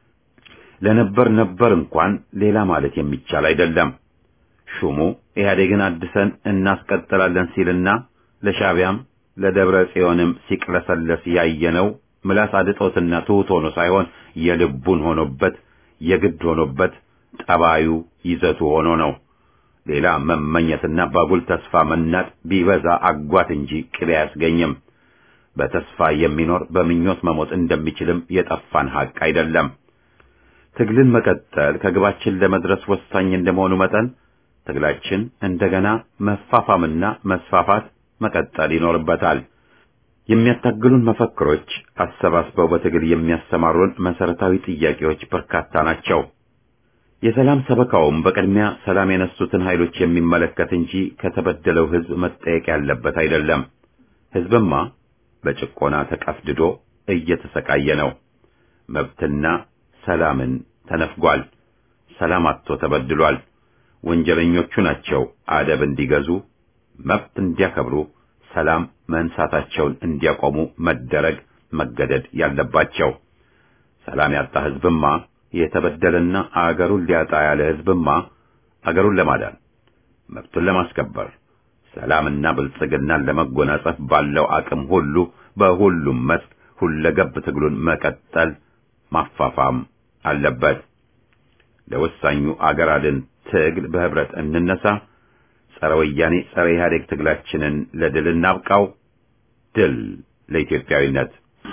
ለነበር ነበር እንኳን ሌላ ማለት የሚቻል አይደለም። ሹሙ ኢህአዴግን አድሰን እናስቀጥላለን ሲልና ለሻቢያም ለደብረ ጽዮንም ሲቅለሰለስ ያየነው ምላስ አድጦትና ትሑት ሆኖ ሳይሆን የልቡን ሆኖበት የግድ ሆኖበት ጠባዩ ይዘቱ ሆኖ ነው። ሌላ መመኘትና ባጉል ተስፋ መናጥ ቢበዛ አጓት እንጂ ቅቤ አያስገኝም። በተስፋ የሚኖር በምኞት መሞት እንደሚችልም የጠፋን ሐቅ አይደለም። ትግልን መቀጠል ከግባችን ለመድረስ ወሳኝ እንደመሆኑ መጠን ትግላችን እንደገና መፋፋምና መስፋፋት መቀጠል ይኖርበታል። የሚያታግሉን መፈክሮች አሰባስበው በትግል የሚያሰማሩን መሰረታዊ ጥያቄዎች በርካታ ናቸው። የሰላም ሰበካውም በቅድሚያ ሰላም የነሱትን ኃይሎች የሚመለከት እንጂ ከተበደለው ሕዝብ መጠየቅ ያለበት አይደለም። ሕዝብማ በጭቆና ተቀፍድዶ እየተሰቃየ ነው። መብትና ሰላምን ተነፍጓል። ሰላም አጥቶ ተበድሏል። ወንጀለኞቹ ናቸው አደብ እንዲገዙ መብት እንዲያከብሩ ሰላም መንሳታቸውን እንዲያቆሙ መደረግ መገደድ ያለባቸው። ሰላም ያጣ ሕዝብማ የተበደለና አገሩን ሊያጣ ያለ ሕዝብማ አገሩን ለማዳን መብቱን ለማስከበር ሰላምና ብልጽግናን ለመጎናጸፍ ባለው አቅም ሁሉ በሁሉም መስክ ሁለገብ ትግሉን መቀጠል ማፋፋም አለበት። ለወሳኙ አገር አድን ትግል በህብረት እንነሳ። ጸረ ወያኔ ጸረ ኢህአዴግ ትግላችንን ለድል እናብቃው። ድል ለኢትዮጵያዊነት።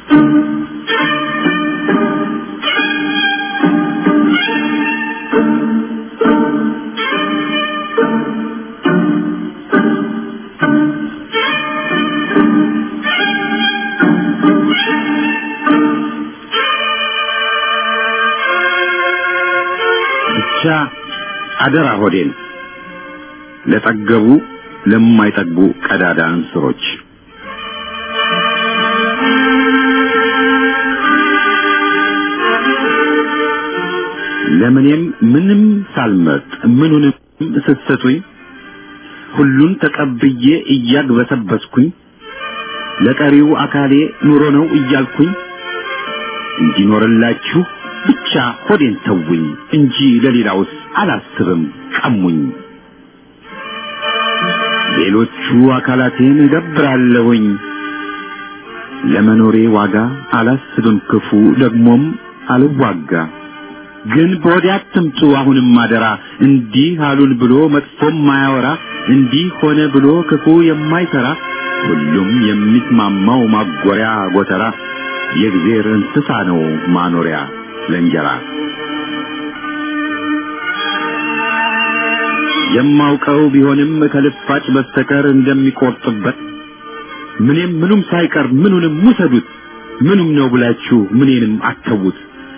ብቻ አደራ ሆዴን ለጠገቡ ለማይጠግቡ ቀዳዳ እንስሮች ለምኔም ምንም ሳልመርጥ ምኑንም ስትሰጡኝ ሁሉን ተቀብዬ እያግበሰበስኩኝ ለቀሪው አካሌ ኑሮ ነው እያልኩኝ እንዲኖርላችሁ ብቻ ሆዴን ተውኝ እንጂ ለሌላውስ አላስብም ቀሙኝ። ሌሎቹ አካላቴን እገብራለሁኝ ለመኖሬ ዋጋ አላስብም ክፉ ደግሞም አልዋጋ። ግን በወዲያ አትምጡ አሁንም አደራ እንዲህ አሉን ብሎ መጥፎም ማያወራ እንዲህ ሆነ ብሎ ክፉ የማይሰራ ሁሉም የሚስማማው ማጎሪያ ጎተራ የእግዜር እንስሳ ነው ማኖሪያ ለእንጀራ። የማውቀው ቢሆንም ከልፋጭ በስተቀር እንደሚቆርጥበት ምንም ምኑም ሳይቀር ምኑንም ውሰዱት ምኑም ነው ብላችሁ ምኔንም አተዉት።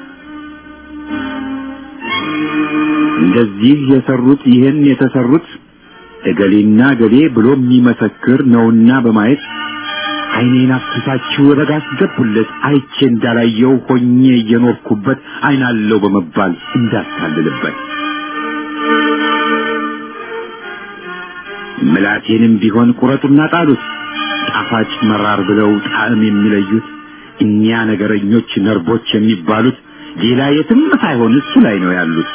እንደዚህ የሰሩት ይህን የተሰሩት እገሌና እገሌ ብሎ የሚመሰክር ነውና በማየት ዓይኔን አፍስሳችሁ ረጋ አስገቡለት አይቼ እንዳላየው ሆኜ እየኖርኩበት ዓይናለው በመባል እንዳታልልበት ምላቴንም ቢሆን ቁረጡና ጣሉት ጣፋጭ መራር ብለው ጣዕም የሚለዩት እኛ ነገረኞች ነርቦች የሚባሉት ሌላ የትም ሳይሆን እሱ ላይ ነው ያሉት።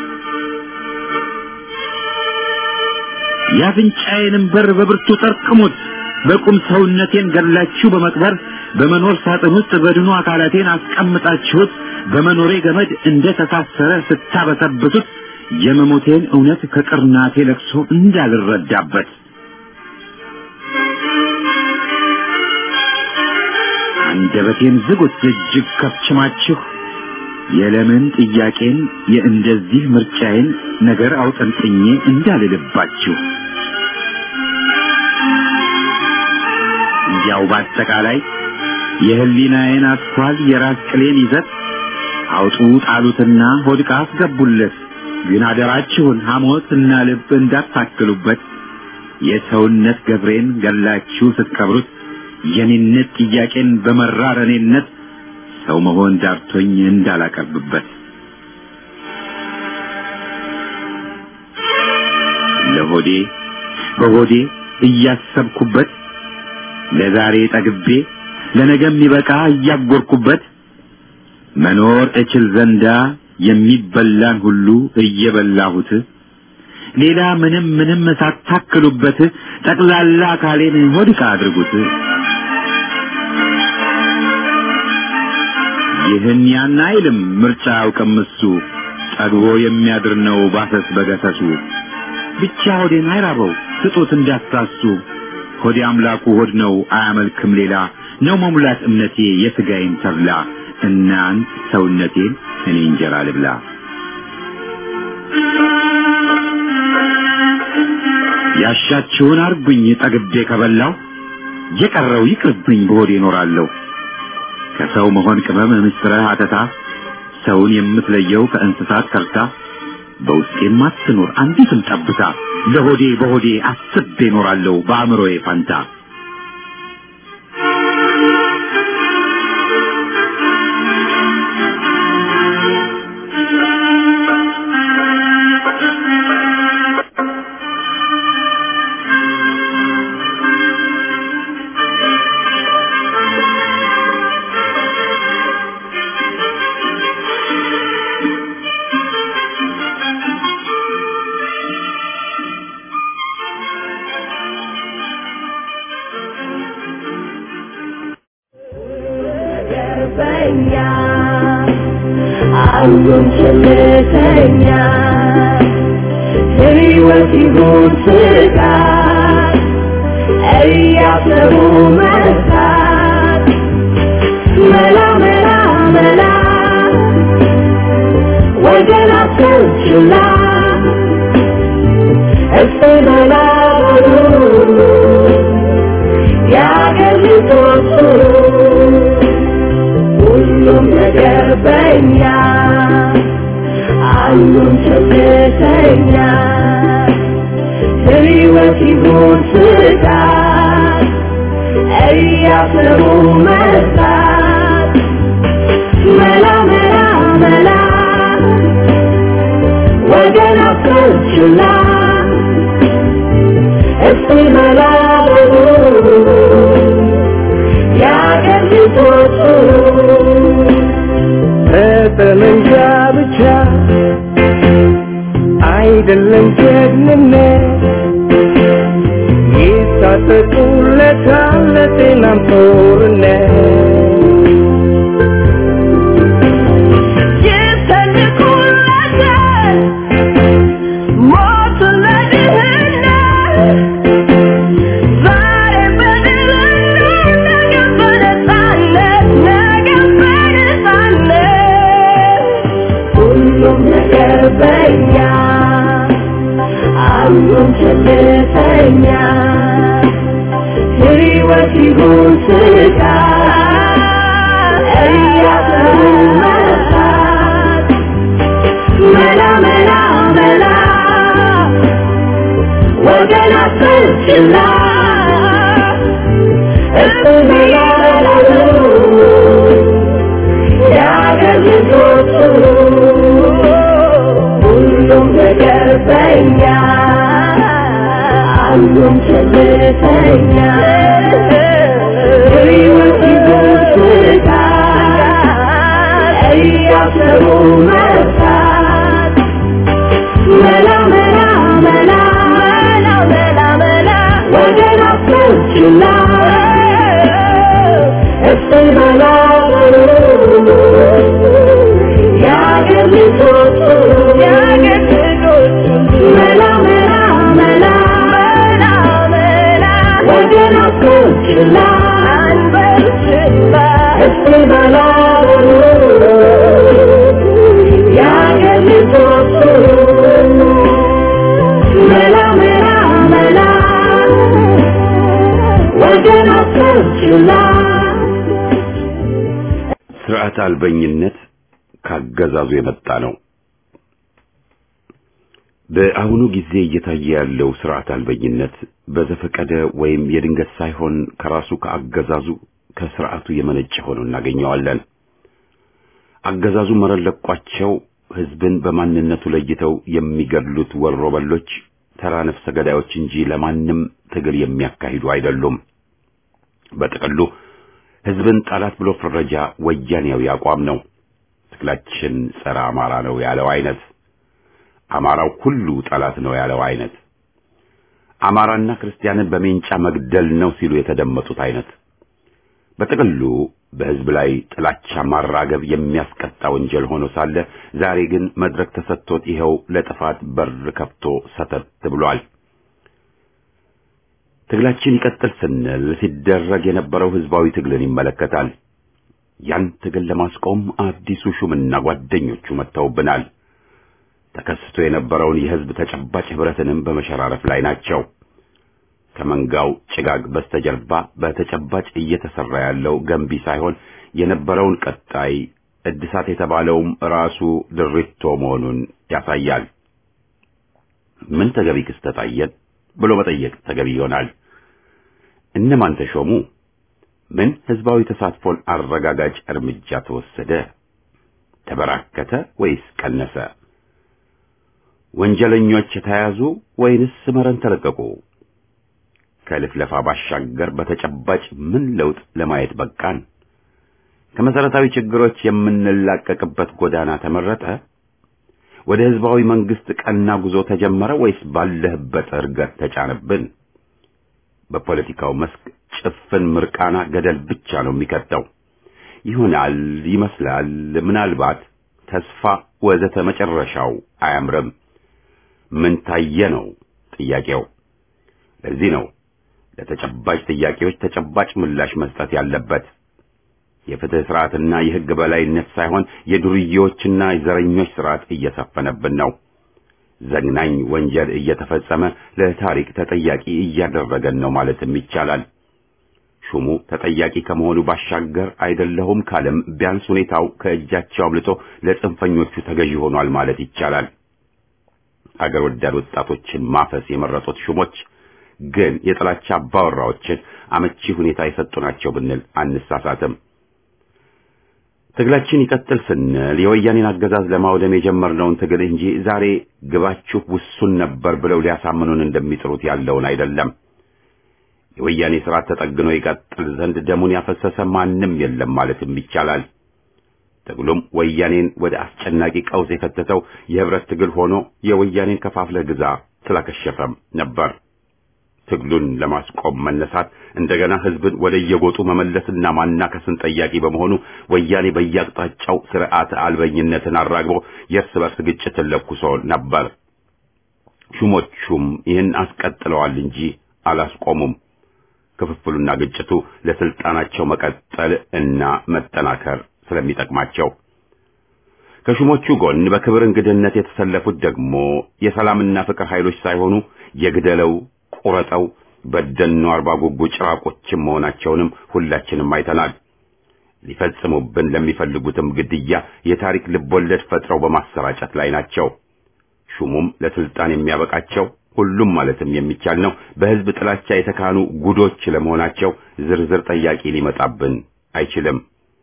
የአፍንጫዬንም በር በብርቱ ጠርቅሙት። በቁም ሰውነቴን ገላችሁ በመቅበር በመኖር ሳጥን ውስጥ በድኑ አካላቴን አስቀምጣችሁት በመኖሬ ገመድ እንደ ተሳሰረ ስታበሰብሱት የመሞቴን እውነት ከቅርናቴ ለቅሶ እንዳልረዳበት አንደበቴን ዝጉት እጅግ ከፍችማችሁ የለምን ጥያቄን የእንደዚህ ምርጫዬን ነገር አውጠንጥኜ እንዳልልባችሁ እንዲያው በአጠቃላይ የህሊናዬን አስኳል የራስ ቅሌን ይዘት አውጡ ጣሉትና ሆድቃ አስገቡለት። ግን አደራችሁን ሐሞትና ልብ እንዳታክሉበት። የሰውነት ገብሬን ገላችሁ ስትቀብሩት የኔነት ጥያቄን በመራር እኔነት ሰው መሆን ዳርቶኝ እንዳላቀርብበት ለሆዴ በሆዴ እያሰብኩበት ለዛሬ ጠግቤ ለነገ የሚበቃ እያጎርኩበት መኖር እችል ዘንዳ የሚበላን ሁሉ እየበላሁት ሌላ ምንም ምንም ሳታክሉበት ጠቅላላ አካሌን ሆድቃ አድርጉት። ይህን ያን አይልም ምርጫ አውቅም እሱ ጠግቦ የሚያድር ነው ባሰስ በገሰሱ ብቻ ሆዴን አይራበው ስጡት እንዳታሱ ሆዴ አምላኩ ሆድ ነው አያመልክም ሌላ ነው መሙላት እምነቴ የሥጋዬን ተብላ እናንት ሰውነቴን እኔ እንጀራ ልብላ ያሻችሁን አርጉኝ ጠግቤ ከበላው የቀረው ይቅርብኝ በሆዴ እኖራለሁ ከሰው መሆን ቅመም ምስጥረ አተታ ሰውን የምትለየው ከእንስሳት ከርታ በውስጤም አትኖር አንዲትም ጠብታ ለሆዴ በሆዴ አስቤ እኖራለሁ በአእምሮዬ ፋንታ ገርበኛ አንዱን ችልተኛ ሕይወት ይሁን ስጋት እያሰቡ መርሳት መላ መላ መላ ወገን አትችላ እስቲ መላ በሉ የአገር ልጆች ሁሉም ነገር በኛ አንዱን ቸልተኛ ሕይወት ይሁን ስጋት እያሰቡ መርሳት መላ መላ መላ ወገን አትችላ እስቲ መላ በሉ የአገር ልጆች በጠመንጃ ብቻ አይደለም ጀግንነት ይታጠቁለታል ለጤናም ጦርነት ይሰንቁለታል ሞቱን ለድህነት ዛሬ በድህነት ነገ በነፃነት ነገ በነፃነት ሁሉም ነገር በኛ አንዱም ቸልተኛ ሕይወት ይሁን ስቃይ እያሰሩ መርሳት መላ መላ መላ ወገን አትችላ እርሱን ያላሉ የአገር ልጆች ሁሉም ነገር በኛ አንዱም ቸልተኛ ሕይወት ይሁን ስቃይ እያሰሩ መርሳት መላ መላ መላ መላ መላ መላ ወገን አትችላ እስቲ መላ የአገር ልጆች የአገር ልጆች መላ መላ መላ መላ መላ ወገን አትችላ አንበርችላ እስቲ መላ የአገር ልጆች መላ መላ መላ ወገን አትችላ ስርዓት አልበኝነት ካገዛዙ የመጣ ነው። በአሁኑ ጊዜ እየታየ ያለው ስርዓት አልበኝነት በዘፈቀደ ወይም የድንገት ሳይሆን ከራሱ ከአገዛዙ ከስርዓቱ የመነጨ ሆኖ እናገኘዋለን። አገዛዙ መረን ለቋቸው ህዝብን በማንነቱ ለይተው የሚገድሉት ወሮበሎች ተራ ነፍሰ ገዳዮች እንጂ ለማንም ትግል የሚያካሂዱ አይደሉም። በጥቅሉ ህዝብን ጠላት ብሎ ፍረጃ ወያኔያዊ አቋም ነው። ትግላችን ጸረ አማራ ነው ያለው አይነት፣ አማራው ሁሉ ጠላት ነው ያለው አይነት፣ አማራና ክርስቲያንን በሜንጫ መግደል ነው ሲሉ የተደመጡት አይነት በጥቅሉ በህዝብ ላይ ጥላቻ ማራገብ የሚያስቀጣ ወንጀል ሆኖ ሳለ ዛሬ ግን መድረክ ተሰጥቶት ይኸው ለጥፋት በር ከፍቶ ሰተት ብሏል። ትግላችን ይቀጥል ስንል ሲደረግ የነበረው ህዝባዊ ትግልን ይመለከታል። ያን ትግል ለማስቆም አዲሱ ሹምና ጓደኞቹ መጥተውብናል። ተከስቶ የነበረውን የህዝብ ተጨባጭ ህብረትንም በመሸራረፍ ላይ ናቸው። ከመንጋው ጭጋግ በስተጀርባ በተጨባጭ እየተሰራ ያለው ገንቢ ሳይሆን የነበረውን ቀጣይ እድሳት የተባለውም ራሱ ድሪቶ መሆኑን ያሳያል። ምን ተገቢ ክስተት አየን ብሎ መጠየቅ ተገቢ ይሆናል። እነማን ተሾሙ? ምን ህዝባዊ ተሳትፎን አረጋጋጭ እርምጃ ተወሰደ? ተበራከተ ወይስ ቀነሰ? ወንጀለኞች ተያዙ ወይንስ መረን ተለቀቁ? ከልፍለፋ ባሻገር በተጨባጭ ምን ለውጥ ለማየት በቃን? ከመሰረታዊ ችግሮች የምንላቀቅበት ጎዳና ተመረጠ? ወደ ህዝባዊ መንግስት ቀና ጉዞ ተጀመረ ወይስ ባለህበት እርገት ተጫነብን? በፖለቲካው መስክ ጭፍን ምርቃና ገደል ብቻ ነው የሚከተው። ይሆናል፣ ይመስላል፣ ምናልባት፣ ተስፋ ወዘተ መጨረሻው አያምርም። ምን ታየ ነው ጥያቄው። ለዚህ ነው ለተጨባጭ ጥያቄዎች ተጨባጭ ምላሽ መስጠት ያለበት። የፍትህ ስርዓትና የህግ በላይነት ሳይሆን የዱርዬዎችና የዘረኞች ስርዓት እየሰፈነብን ነው። ዘግናኝ ወንጀል እየተፈጸመ ለታሪክ ተጠያቂ እያደረገን ነው ማለትም ይቻላል። ሹሙ ተጠያቂ ከመሆኑ ባሻገር አይደለሁም ካለም ቢያንስ ሁኔታው ከእጃቸው አምልጦ ለጽንፈኞቹ ተገዢ ሆኗል ማለት ይቻላል። አገር ወዳድ ወጣቶችን ማፈስ የመረጡት ሹሞች ግን የጥላቻ አባወራዎችን አመቺ ሁኔታ የሰጡ ናቸው ብንል አንሳሳትም። ትግላችን ይቀጥል ስንል የወያኔን አገዛዝ ለማውደም የጀመርነውን ትግል እንጂ ዛሬ ግባችሁ ውሱን ነበር ብለው ሊያሳምኑን እንደሚጥሩት ያለውን አይደለም። የወያኔ ስርዓት ተጠግኖ ይቀጥል ዘንድ ደሙን ያፈሰሰ ማንም የለም ማለትም ይቻላል። ትግሉም ወያኔን ወደ አስጨናቂ ቀውስ የከተተው የህብረት ትግል ሆኖ የወያኔን ከፋፍለህ ግዛ ስላከሸፈም ነበር። ትግሉን ለማስቆም መነሳት እንደገና ህዝብን ወደ የጎጡ መመለስና ማናከስን ጠያቂ በመሆኑ ወያኔ በየአቅጣጫው ስርዓተ አልበኝነትን አራግቦ የእርስ በርስ ግጭትን ለኩሶ ነበር። ሹሞቹም ይህን አስቀጥለዋል እንጂ አላስቆሙም። ክፍፍሉና ግጭቱ ለስልጣናቸው መቀጠል እና መጠናከር ስለሚጠቅማቸው ከሹሞቹ ጎን በክብር እንግድነት የተሰለፉት ደግሞ የሰላምና ፍቅር ኃይሎች ሳይሆኑ የግደለው ቁረጠው በደኖ አርባ ጉጉ ጭራቆችም መሆናቸውንም ሁላችንም አይተናል። ሊፈጽሙብን ለሚፈልጉትም ግድያ የታሪክ ልቦለድ ፈጥረው በማሰራጨት ላይ ናቸው። ሹሙም ለስልጣን የሚያበቃቸው ሁሉም ማለትም የሚቻል ነው በህዝብ ጥላቻ የተካኑ ጉዶች ለመሆናቸው ዝርዝር ጠያቂ ሊመጣብን አይችልም።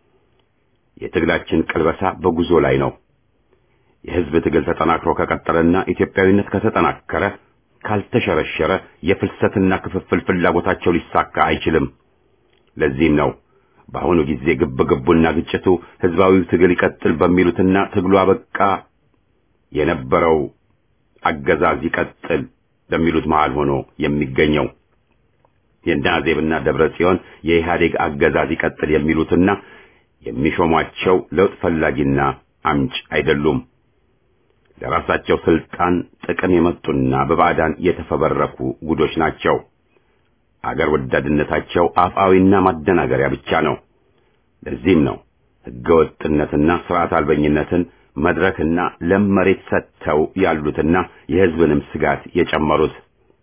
የትግላችን ቅልበሳ በጉዞ ላይ ነው። የህዝብ ትግል ተጠናክሮ ከቀጠለና ኢትዮጵያዊነት ከተጠናከረ ካልተሸረሸረ የፍልሰትና ክፍፍል ፍላጎታቸው ሊሳካ አይችልም። ለዚህም ነው በአሁኑ ጊዜ ግብ ግቡና ግጭቱ ህዝባዊው ትግል ይቀጥል በሚሉትና ትግሉ አበቃ የነበረው አገዛዝ ይቀጥል በሚሉት መሃል ሆኖ የሚገኘው የናዜብና ደብረ ጽዮን የኢህአዴግ አገዛዝ ይቀጥል የሚሉትና የሚሾሟቸው ለውጥ ፈላጊና አምጭ አይደሉም። ለራሳቸው ስልጣን ጥቅም የመጡና በባዕዳን የተፈበረኩ ጉዶች ናቸው። አገር ወዳድነታቸው አፍአዊና ማደናገሪያ ብቻ ነው። ለዚህም ነው ህገወጥነትና ስርዓት አልበኝነትን መድረክና ለም መሬት ሰጥተው ያሉትና የህዝብንም ስጋት የጨመሩት።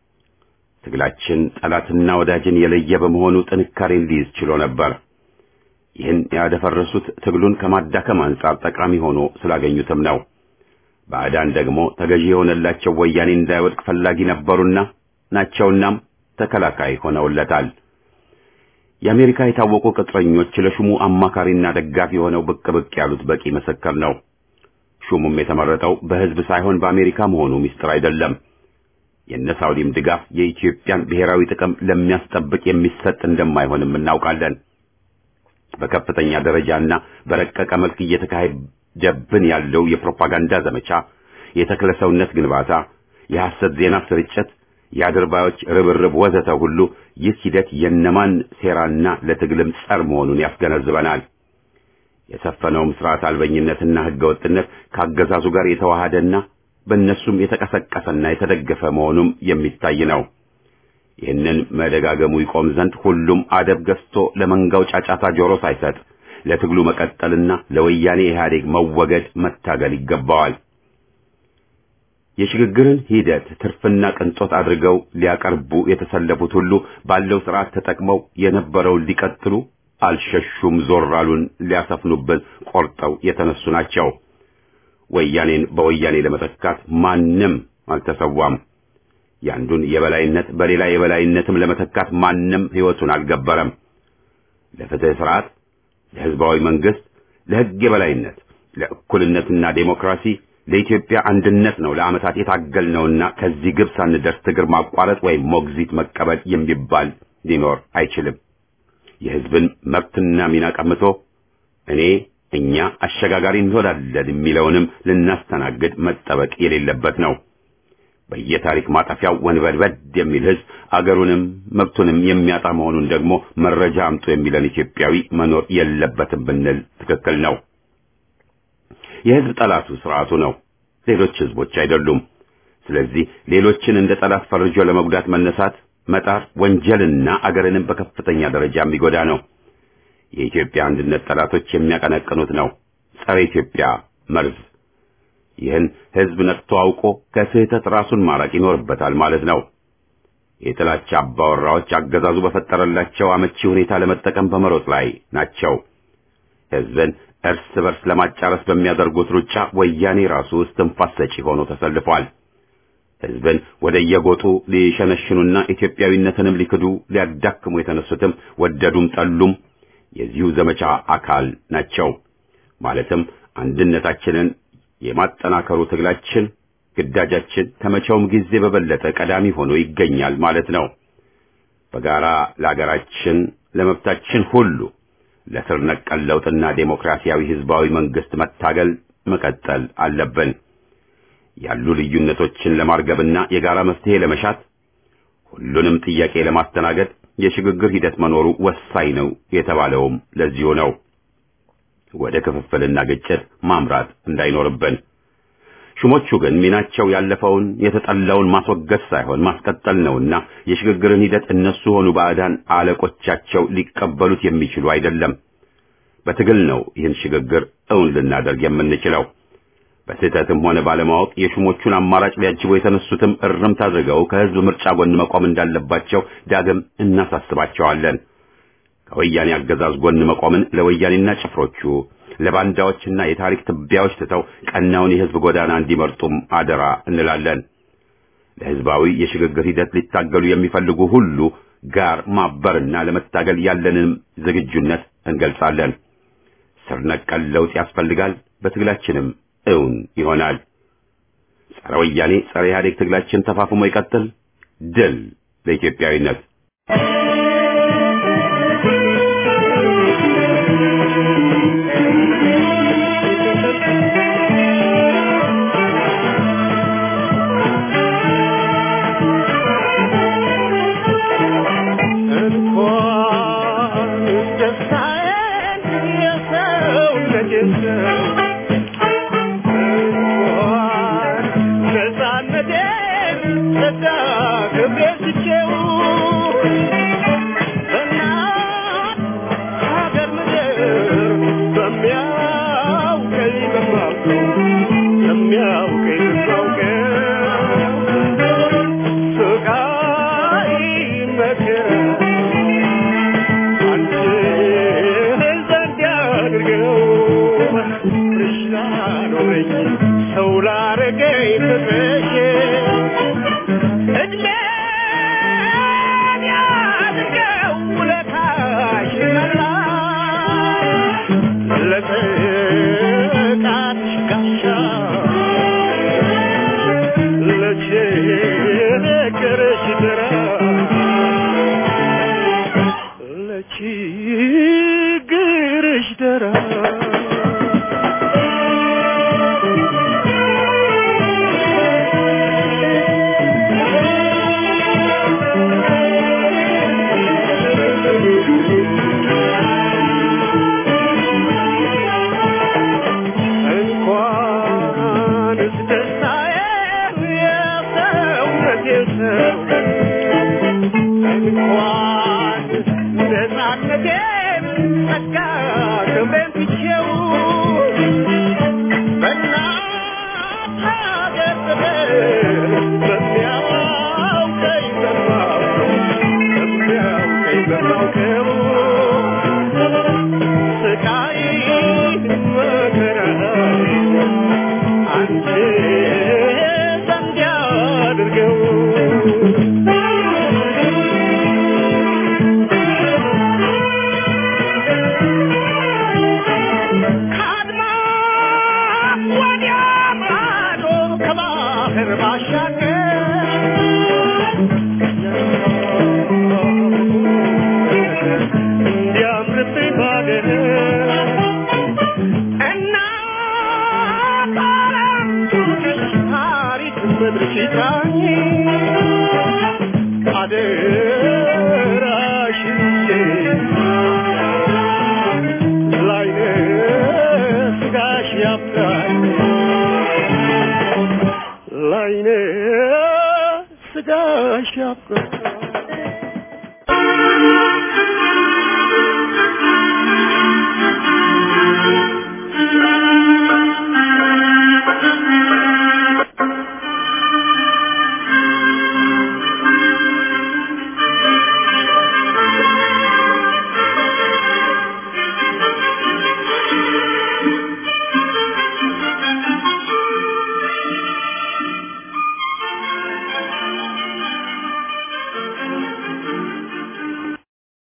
ትግላችን ጠላትና ወዳጅን የለየ በመሆኑ ጥንካሬን ሊይዝ ችሎ ነበር። ይህን ያደፈረሱት ትግሉን ከማዳከም አንጻር ጠቃሚ ሆኖ ስላገኙትም ነው። ባዕዳን ደግሞ ተገዢ የሆነላቸው ወያኔ እንዳይወድቅ ፈላጊ ነበሩና ናቸውናም ተከላካይ ሆነውለታል። የአሜሪካ የታወቁ ቅጥረኞች ለሹሙ አማካሪና ደጋፊ ሆነው ብቅ ብቅ ያሉት በቂ ምስክር ነው። ሹሙም የተመረጠው በህዝብ ሳይሆን በአሜሪካ መሆኑ ሚስጥር አይደለም። የነ ሳውዲም ድጋፍ የኢትዮጵያን ብሔራዊ ጥቅም ለሚያስጠብቅ የሚሰጥ እንደማይሆንም እናውቃለን። በከፍተኛ ደረጃና በረቀቀ መልክ እየተካሄደብን ያለው የፕሮፓጋንዳ ዘመቻ፣ የተክለ ሰውነት ግንባታ፣ የሐሰት ዜና ስርጭት፣ የአድርባዮች ርብርብ ወዘተ ሁሉ ይህ ሂደት የነማን ሴራና ለትግልም ጸር መሆኑን ያስገነዝበናል። የሰፈነውም ስርዓት አልበኝነትና ህገወጥነት ከአገዛዙ ጋር የተዋሃደና በእነሱም የተቀሰቀሰና የተደገፈ መሆኑም የሚታይ ነው። ይህንን መደጋገሙ ይቆም ዘንድ ሁሉም አደብ ገዝቶ ለመንጋው ጫጫታ ጆሮ ሳይሰጥ ለትግሉ መቀጠልና ለወያኔ ኢህአዴግ መወገድ መታገል ይገባዋል። የሽግግርን ሂደት ትርፍና ቅንጦት አድርገው ሊያቀርቡ የተሰለፉት ሁሉ ባለው ስርዓት ተጠቅመው የነበረውን ሊቀጥሉ አልሸሹም። ዞር አሉን ሊያሰፍኑብን ቆርጠው የተነሱ ናቸው። ወያኔን በወያኔ ለመተካት ማንም አልተሰዋም። ያንዱን የበላይነት በሌላ የበላይነትም ለመተካት ማንም ህይወቱን አልገበረም። ለፍትህ ስርዓት፣ ለህዝባዊ መንግስት፣ ለህግ የበላይነት፣ ለእኩልነትና ዴሞክራሲ፣ ለኢትዮጵያ አንድነት ነው ለዓመታት የታገልነውና ከዚህ ግብ ሳንደርስ ትግር ማቋረጥ ወይም ሞግዚት መቀበል የሚባል ሊኖር አይችልም። የህዝብን መብትና ሚና ቀምቶ እኔ እኛ አሸጋጋሪ እንሆናለን የሚለውንም ልናስተናግድ መጠበቅ የሌለበት ነው። በየታሪክ ማጠፊያው ወንበድበድ የሚል ህዝብ አገሩንም መብቱንም የሚያጣ መሆኑን ደግሞ መረጃ አምጡ የሚለን ኢትዮጵያዊ መኖር የለበትም ብንል ትክክል ነው። የህዝብ ጠላቱ ስርዓቱ ነው፣ ሌሎች ህዝቦች አይደሉም። ስለዚህ ሌሎችን እንደ ጠላት ፈርጆ ለመጉዳት መነሳት መጣር ወንጀልና አገርንም በከፍተኛ ደረጃ የሚጎዳ ነው። የኢትዮጵያ አንድነት ጠላቶች የሚያቀነቅኑት ነው፣ ጸረ ኢትዮጵያ መርዝ። ይህን ህዝብ ነቅቶ አውቆ ከስህተት ራሱን ማራቅ ይኖርበታል ማለት ነው። የጥላቻ አባወራዎች አገዛዙ በፈጠረላቸው አመቺ ሁኔታ ለመጠቀም በመሮጥ ላይ ናቸው። ህዝብን እርስ በርስ ለማጫረስ በሚያደርጉት ሩጫ ወያኔ ራሱ እስትንፋስ ሰጪ ሆኖ ተሰልፏል። ህዝብን ወደ የጎጡ ሊሸነሽኑና ኢትዮጵያዊነትንም ሊክዱ ሊያዳክሙ የተነሱትም ወደዱም ጠሉም የዚሁ ዘመቻ አካል ናቸው። ማለትም አንድነታችንን የማጠናከሩ ትግላችን ግዳጃችን ከመቼውም ጊዜ በበለጠ ቀዳሚ ሆኖ ይገኛል ማለት ነው። በጋራ ለአገራችን ለመብታችን ሁሉ ለስር ነቀል ለውጥና ዴሞክራሲያዊ ህዝባዊ መንግስት መታገል መቀጠል አለብን። ያሉ ልዩነቶችን ለማርገብና የጋራ መፍትሄ ለመሻት ሁሉንም ጥያቄ ለማስተናገድ የሽግግር ሂደት መኖሩ ወሳኝ ነው የተባለውም ለዚሁ ነው። ወደ ክፍፍልና ግጭት ማምራት እንዳይኖርብን። ሹሞቹ ግን ሚናቸው ያለፈውን የተጠላውን ማስወገድ ሳይሆን ማስቀጠል ነውና የሽግግርን ሂደት እነሱ ሆኑ ባዕዳን አለቆቻቸው ሊቀበሉት የሚችሉ አይደለም። በትግል ነው ይህን ሽግግር እውን ልናደርግ የምንችለው። በስህተትም ሆነ ባለማወቅ የሹሞቹን አማራጭ ሊያጅቡ የተነሱትም እርምት አድርገው ከህዝብ ምርጫ ጎን መቆም እንዳለባቸው ዳግም እናሳስባቸዋለን። ከወያኔ አገዛዝ ጎን መቆምን ለወያኔና ጭፍሮቹ ለባንዳዎችና የታሪክ ትቢያዎች ትተው ቀናውን የህዝብ ጎዳና እንዲመርጡም አደራ እንላለን። ለህዝባዊ የሽግግር ሂደት ሊታገሉ የሚፈልጉ ሁሉ ጋር ማበርና ለመታገል ያለንን ዝግጁነት እንገልጻለን። ስር ነቀል ለውጥ ያስፈልጋል። በትግላችንም እውን ይሆናል። ጸረ ወያኔ ጸረ ኢህአዴግ ትግላችን ተፋፍሞ ይቀጥል። ድል ለኢትዮጵያዊነት። እንኳን ደስታዬን የሰውነቴን ሰው እንኳን ነፃነቴን ተዳግሜ ስቼው በእናት ሀገር ምድር በሚያውቀኝ በማውቀው በሚያውቀኝ በማውቀው ስቃይ መከራ አንቺ ዘንድ ያድርገው እሽና ኖረኝ ሰው ላረገኝ ፍቅርሽ እድሜን ያድርገው ውለታሽ መላሽ ለጥቃትሽ ጋሻ ለችግርሽ ድራ ለችግርሽ ደራ እንኳንስ ደስታዬን የሰውነቴን ሰው እንኳን ነፃነቴን ጸጋ ክብሬን ትቼው በእናት ሀገር ፍቅር በሚያውቀኝ በማውቀው በሚያውቀኝ በማውቀው ስቃይ መከራ አንቺ ዘንድ ያድርገው ከአድማስ ወዲያ ማዶ ከባህር ባሻገር እንዲያምርብኝ ባገር እናት ዓለም ታሪክ ምድርሽ ይጥራኝ አደራሽን ላይነ ስጋሽ ያብራኝ ላይነ ስጋሽ ያብራኝ